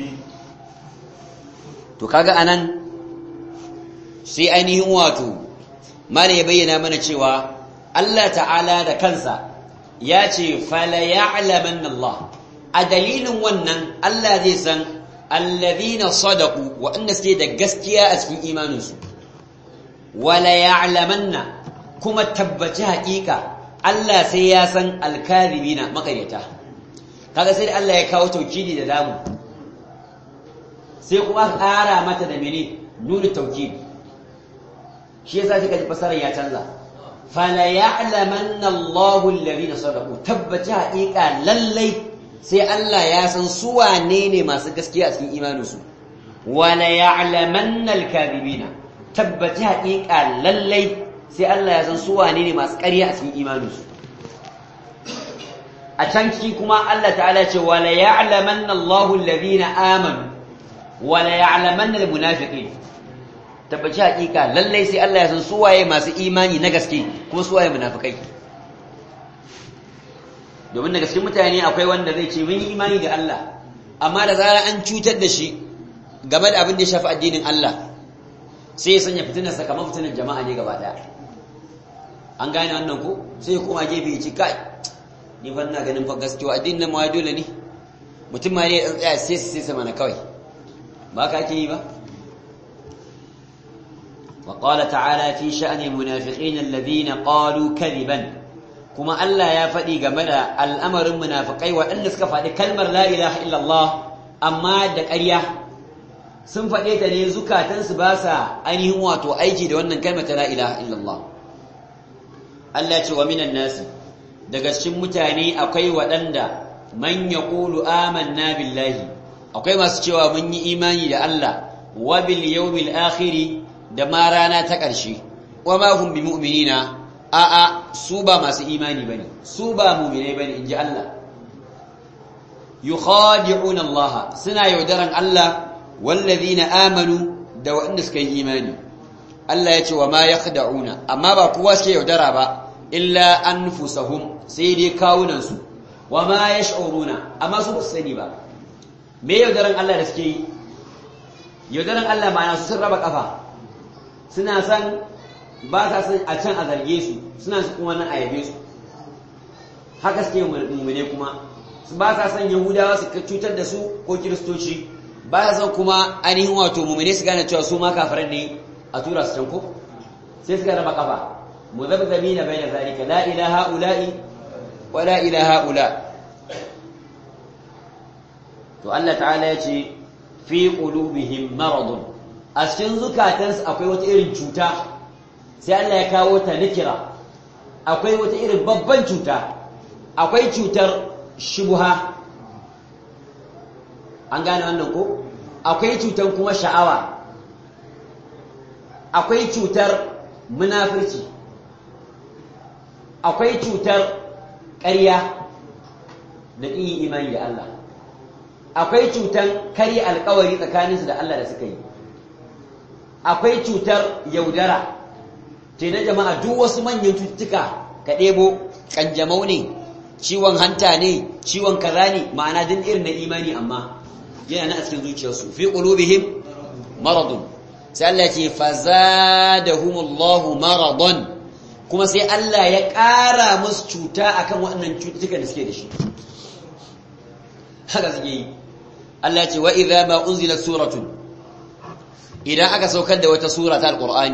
to kaga anan sai ainihin wato mala ya bayyana mana cewa Allah ta'ala da kansa ya ce fala ya'lamanna Allah a dalilin wannan Allah zai san alladhina sadaqu waɗanda suke da gaskiya a cikin imaninsu wala ya'lamanna kuma tabbaci haƙiƙa Allah sai ya san alkazibina makaryata kaga sai Allah ya kawo taukidi da damu sai kuma ƙara mata da mene nuna taukidi shi yasa kika ji fasarar ya canza fala ya'lamanna Allahu alladhina sadaqu tabbaci haƙiƙa lallai sai Allah ya san su wane ne masu gaskiya a cikin imaninsu wala ya'lamanna alkazibina tabbaci haƙiƙa lallai sai Allah ya san su wane ne masu ƙarya a cikin imaninsu a can ciki kuma Allah ta'ala ce wala ya'lamanna Allahu alladhina amanu wala ya'lamanna almunafiqin tabbaci haƙiƙa lallai sai Allah ya san su waye masu imani na gaske kuma su waye munafikai domin daga cikin mutane akwai wanda zai ce mun yi imani da Allah amma da zarar an cutar da shi game da abin da ya shafi addinin Allah sai ya sanya fitinar sa kamar fitinar jama'a ne gaba daya an gane wannan ko sai ya koma gefe ya ce kai ni fa ina ganin fa gaskiya addinin nan ma dole ne mutum ma ne ya tsaya sai sai sama na kawai ba ka ke yi ba وقال تعالى في شأن المنافقين الذين قالوا كذبا كما ألا يا فدي جملا الأمر المنافقين وأن سكفى كلمة لا إله إلا الله أما دكريا sun faɗe ta ne zukatansu ba sa ainihin wato aiki da wannan kalmar ta la ilaha illallah Allah ce wa minan nasi daga cikin mutane akwai waɗanda man yaqulu amanna billahi akwai masu cewa mun yi imani da Allah wa bil yawmil akhir da ma rana ta ƙarshe wa ma hum bi mu'minina a a su ba masu imani bane su ba mu'minai bane inji Allah yukhadi'una Allah suna yaudaran Allah wallazina amanu da waɗanda suka yi imani Allah ya ce wa ma yakhda'una amma ba kowa suke yaudara ba illa anfusahum sai dai kawunan su wa ma yash'uruna amma su ba su sani ba me yaudaran Allah da suke yi yaudaran Allah ma'ana su sun raba kafa suna san ba sa san a can a zarge su suna su kuma nan a yabe su haka suke mummune kuma ba sa san yahudawa su cutar da su ko kiristoci ba sa san kuma ainihin wato mummune su gane cewa su ma kafiran ne a tura su can ko sai suka raba kafa muzabzabina bayna zalika la ilaha ula'i wa la ilaha ula to Allah ta'ala ya ce fi qulubihim maradun a cikin zukatansu akwai wata irin cuta sai Allah ya kawo ta nikira akwai wata irin babban cuta akwai cutar shubha an gane wannan ko akwai cutar kuma sha'awa akwai cutar munafurci akwai cutar ƙarya da ƙin imani da Allah akwai cutar karya alkawari tsakaninsu da Allah da suka yi akwai cutar yaudara ce na jama'a duk wasu manyan cututtuka ka ɗebo ƙanjamau ne ciwon hanta ne ciwon kaza ne ma'ana din irin na imani amma yana na a cikin zuciyarsu fi qulubihim maradun sai Allah ya ce fazadahumullahu maradun kuma sai Allah ya ƙara musu cuta akan waɗannan cututtuka da suke da shi haka suke yi Allah ya ce wa idza ma unzilat suratun idan aka saukar da wata sura ta alqur'ani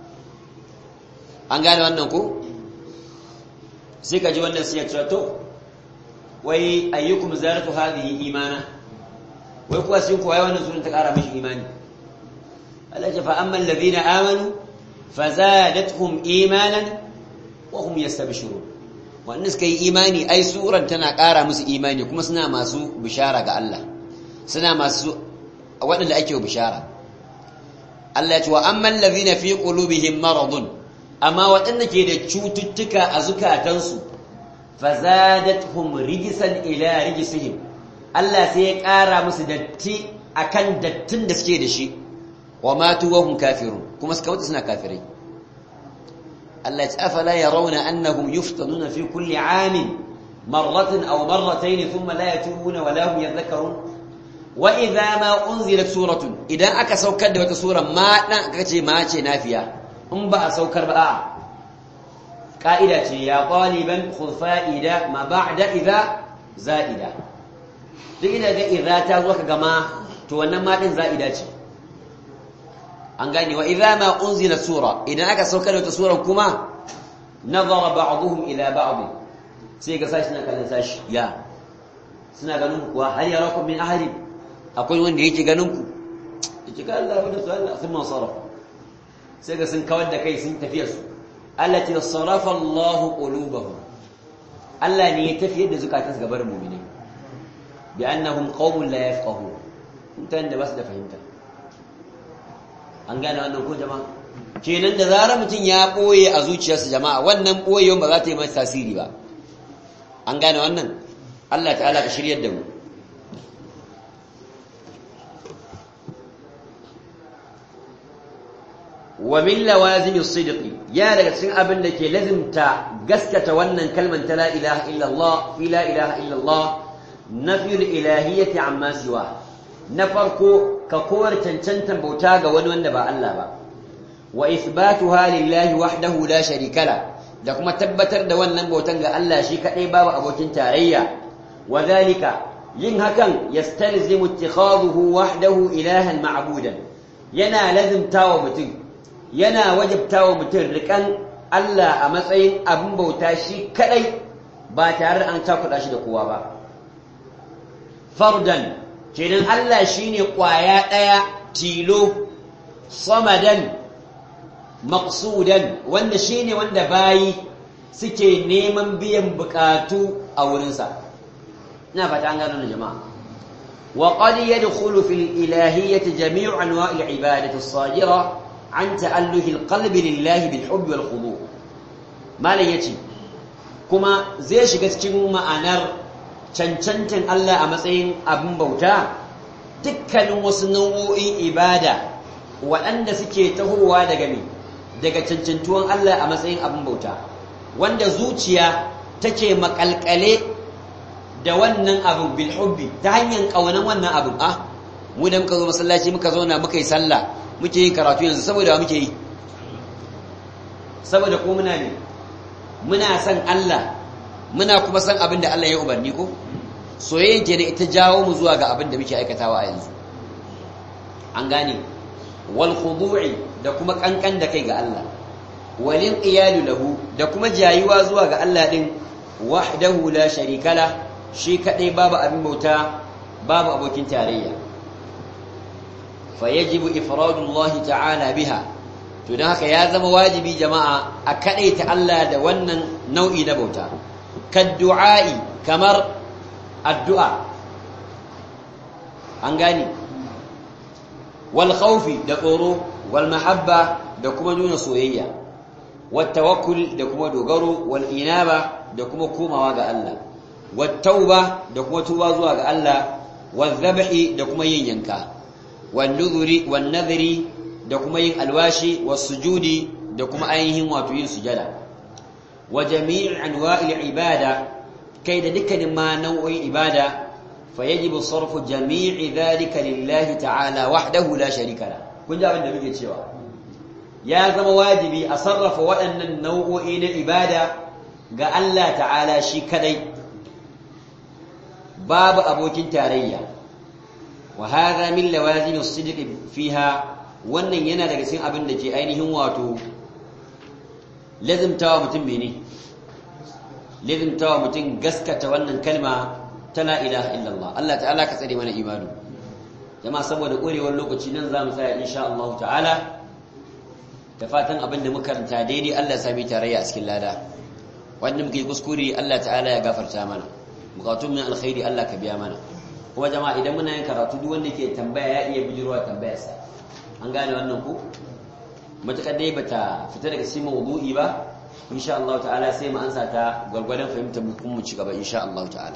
an gane wannan ko sai ka ji wannan sai ya ce to wai ayyukum zaratu hadhihi imana wai kuwa sai kuwa wannan sunan ta kara mishi imani Allah ya fa amma alladhina amanu fazadatuhum imanan wa hum yastabshirun wannan suka yi imani ai suran tana kara musu imani kuma suna masu bishara ga Allah suna masu waɗanda ake bishara Allah ya ce wa amman ladhina fi qulubihim maradun amma waɗanda ke da cututtuka a zukatansu fazadatuhum rijsan ila rijsihim Allah sai ya ƙara musu datti akan dattin da suke da shi wa matu wa hum kafirun kuma suka mutu suna kafirai Allah ya afala yarawna annahum yuftanuna fi kulli 'amin marratan aw marratayn thumma la yatubuna wa la hum yadhakkarun wa idha ma unzilat suratun idan aka saukar da wata sura ma dan kace ma ce nafiya in ba a saukar ba a'a ka'ida ce ya qaliban khudh fa'ida ma ba'da idha za'ida duk ina ga idza ta zo ka gama to wannan ma din za'ida ce an gane wa idza ma unzila sura idan aka saukar da sura kuma nazara ba'dhum ila ba'd sai ga sashi na kallon sashi ya suna ganin kuwa har yarakum min ahli akwai wanda yake ganin ku yake ga Allah da su Allah sun sarf sai ga sun kawar da kai sun tafiya su allati sarafa Allahu qulubahum Allah ne ya tafiyar da zukatansu gabar mu'mini bi annahum qaumun la yafqahun mutan da basu da fahimta an gane wannan ko jama'a kenan da zarar mutum ya boye a zuciyarsa jama'a wannan boyewan ba za ta yi masa tasiri ba an gane wannan Allah ta'ala ka shiryar da mu wa min lawazim as-sidq ya daga cikin abin da ke lazimta gaskata wannan kalman ta la ilaha illa Allah fi la ilaha illa Allah nafi al-ilahiyyati amma siwa na farko ka kowar cancantan bauta ga wani wanda ba Allah ba wa ithbatuha lillahi wahdahu la sharika la da kuma tabbatar da wannan bautan ga Allah shi kadai babu abokin tarayya wa zalika yin hakan yastalzimu ittikhadhuhu wahdahu ilahan ma'budan yana lazimtawa mutum yana wajibtawa mutum rikan Allah a matsayin abin bauta shi kadai ba tare da an takuda shi da kowa ba fardan kenan Allah shine kwaya daya tilo samadan maqsudan wanda shine wanda bayi suke neman biyan bukatu a wurinsa ina fata an gano jama'a wa qad yadkhulu fil ilahiyyati jami'u anwa'il ibadati as-sajira an ta'alluhi al-qalbi lillahi bil hubb wal khudu malan yace kuma zai shiga cikin ma'anar cancantan Allah a matsayin abin bauta dukkanin wasu nau'o'in ibada waɗanda suke tahowa daga me daga cancantuwan Allah a matsayin abin bauta wanda zuciya take makalkale da wannan abin bil hubbi ta hanyar kaunan wannan abin ah mu da muka zo masallaci muka zauna muka yi sallah muke yin karatu yanzu saboda muke yi saboda ko muna ne muna san Allah muna kuma san abin da Allah ya umarni ko soyayyen kenan ita jawo mu zuwa ga abin da muke aikatawa a yanzu an gane wal khudu'i da kuma kankan da kai ga Allah walin qiyalu lahu da kuma jayuwa zuwa ga Allah din wahdahu la sharika la shi kadai babu abin bauta babu abokin tarayya fayajibu ifradu Allah ta'ala biha to dan haka ya zama wajibi jama'a a kadaita Allah da wannan nau'i na bauta kaddu'a'i kamar addu'a an gani wal khawfi da tsoro wal mahabba da kuma nuna soyayya wat tawakkul da kuma dogaro wal inaba da kuma komawa ga Allah wat tauba da kuma tuba zuwa ga Allah wal dhabhi da kuma yin yanka wan nuzuri wan nadhri da kuma yin alwashi was sujudi da kuma ainihin wato yin sujada wa jami' anwa'il ibada kai da dukkanin ma nau'in ibada فيجب صرف جميع ذلك لله تعالى وحده لا شريك له kun ji abin da muke cewa ya zama wajibi a sarrafa waɗannan nau'o'i na ibada ga Allah ta'ala shi kadai babu abokin tarayya wa hadha min lawazim as-sidq fiha wannan yana daga cikin abin da ke ainihin wato lazimtawa mutum mene lazimtawa mutum gaskata wannan kalma ta la ilaha illallah Allah ta'ala ka tsare mana imanu jama'a saboda korewar lokaci nan za mu tsaya insha Allah ta'ala da fatan abin da muka karanta daidai Allah ya sami tarayya a cikin lada wanda muke kuskure Allah ta'ala ya gafarta mana bukatun min alkhairi Allah ka biya mana kuma jama'a idan muna yin karatu duk wanda ke tambaya ya iya bijirwa tambayarsa an gane wannan ku matakar dai bata fita daga cikin mawdu'i ba insha Allah ta'ala sai mu ansa ta gwargwadon fahimtar mu kuma mu ci gaba insha Allah ta'ala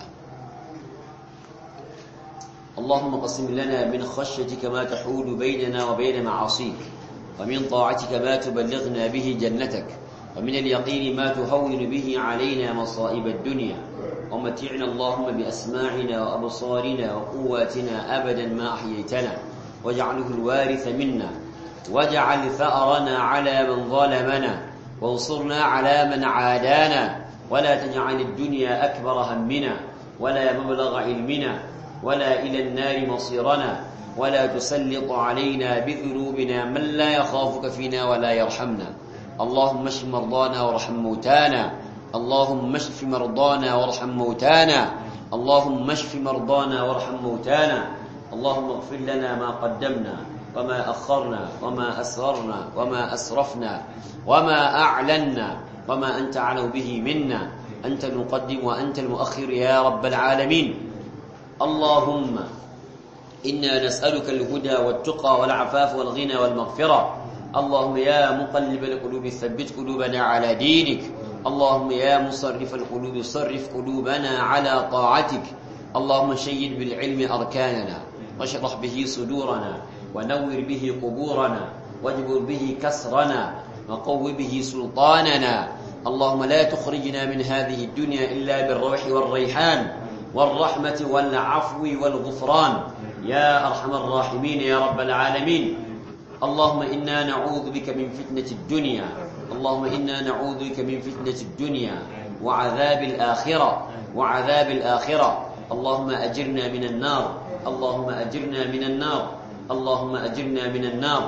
اللهم قسم لنا من خشيتك ما تحول بيننا وبين معاصيك ومن طاعتك ما تبلغنا به جنتك ومن اليقين ما تهون به علينا مصائب الدنيا ومتعنا اللهم بأسماعنا وأبصارنا وقواتنا أبدا ما أحييتنا واجعله الوارث منا واجعل ثأرنا على من ظلمنا وانصرنا على من عادانا ولا تجعل الدنيا أكبر همنا ولا مبلغ علمنا ولا إلى النار مصيرنا ولا تسلط علينا بذنوبنا من لا يخافك فينا ولا يرحمنا اللهم اشف مرضانا وارحم موتانا اللهم اشف مرضانا وارحم موتانا اللهم اشف مرضانا وارحم موتانا اللهم اغفر لنا ما قدمنا وما أخرنا وما أسررنا وما أسرفنا وما أعلنا وما أنت أعلم به منا أنت المقدم وأنت المؤخر يا رب العالمين اللهم إنا نسألك الهدى والتقى والعفاف والغنى والمغفرة اللهم يا مقلب القلوب ثبت قلوبنا على دينك اللهم يا مصرف القلوب صرف قلوبنا على طاعتك اللهم شيد بالعلم أركاننا واشرح به صدورنا ونور به قبورنا واجبر به كسرنا وقو به سلطاننا اللهم لا تخرجنا من هذه الدنيا إلا بالروح والريحان والرحمة والعفو والغفران يا أرحم الراحمين يا رب العالمين اللهم إنا نعوذ بك من فتنة الدنيا اللهم إنا نعوذ بك من فتنة الدنيا وعذاب الآخرة وعذاب الآخرة اللهم أجرنا من النار اللهم أجرنا من النار اللهم أجرنا من النار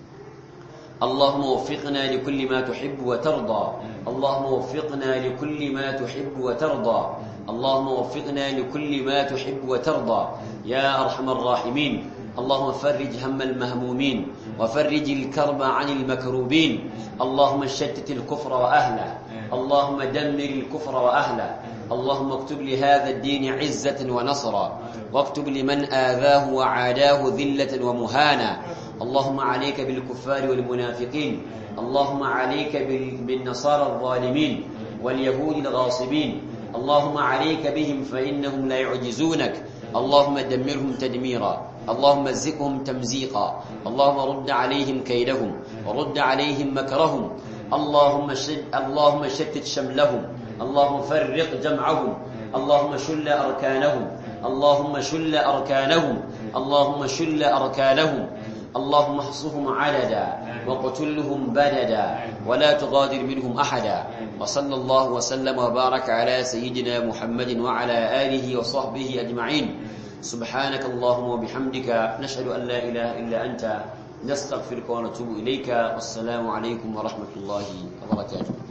اللهم وفقنا لكل ما تحب وترضى اللهم وفقنا لكل ما تحب وترضى اللهم وفقنا لكل ما تحب وترضى يا أرحم الراحمين اللهم فرج هم المهمومين وفرج الكرب عن المكروبين اللهم شتت الكفر وأهله اللهم دمر الكفر وأهله اللهم اكتب لهذا الدين عزة ونصرا واكتب لمن آذاه وعاداه ذلة ومهانا اللهم عليك بالكفار والمنافقين اللهم عليك بالنصارى الظالمين واليهود الغاصبين اللهم عليك بهم فإنهم لا يعجزونك اللهم دمرهم تدميرا اللهم مزقهم تمزيقا اللهم رد عليهم كيدهم ورد عليهم مكرهم اللهم شد اللهم شتت شملهم اللهم فرق جمعهم اللهم شل أركانهم اللهم شل أركانهم اللهم شل أركانهم اللهم احصهم عددا وقتلهم بددا ولا تغادر منهم أحدا وصلى الله وسلم وبارك على سيدنا محمد وعلى آله وصحبه أجمعين سبحانك اللهم وبحمدك نشهد أن لا إله إلا أنت نستغفرك ونتوب إليك والسلام عليكم ورحمة الله وبركاته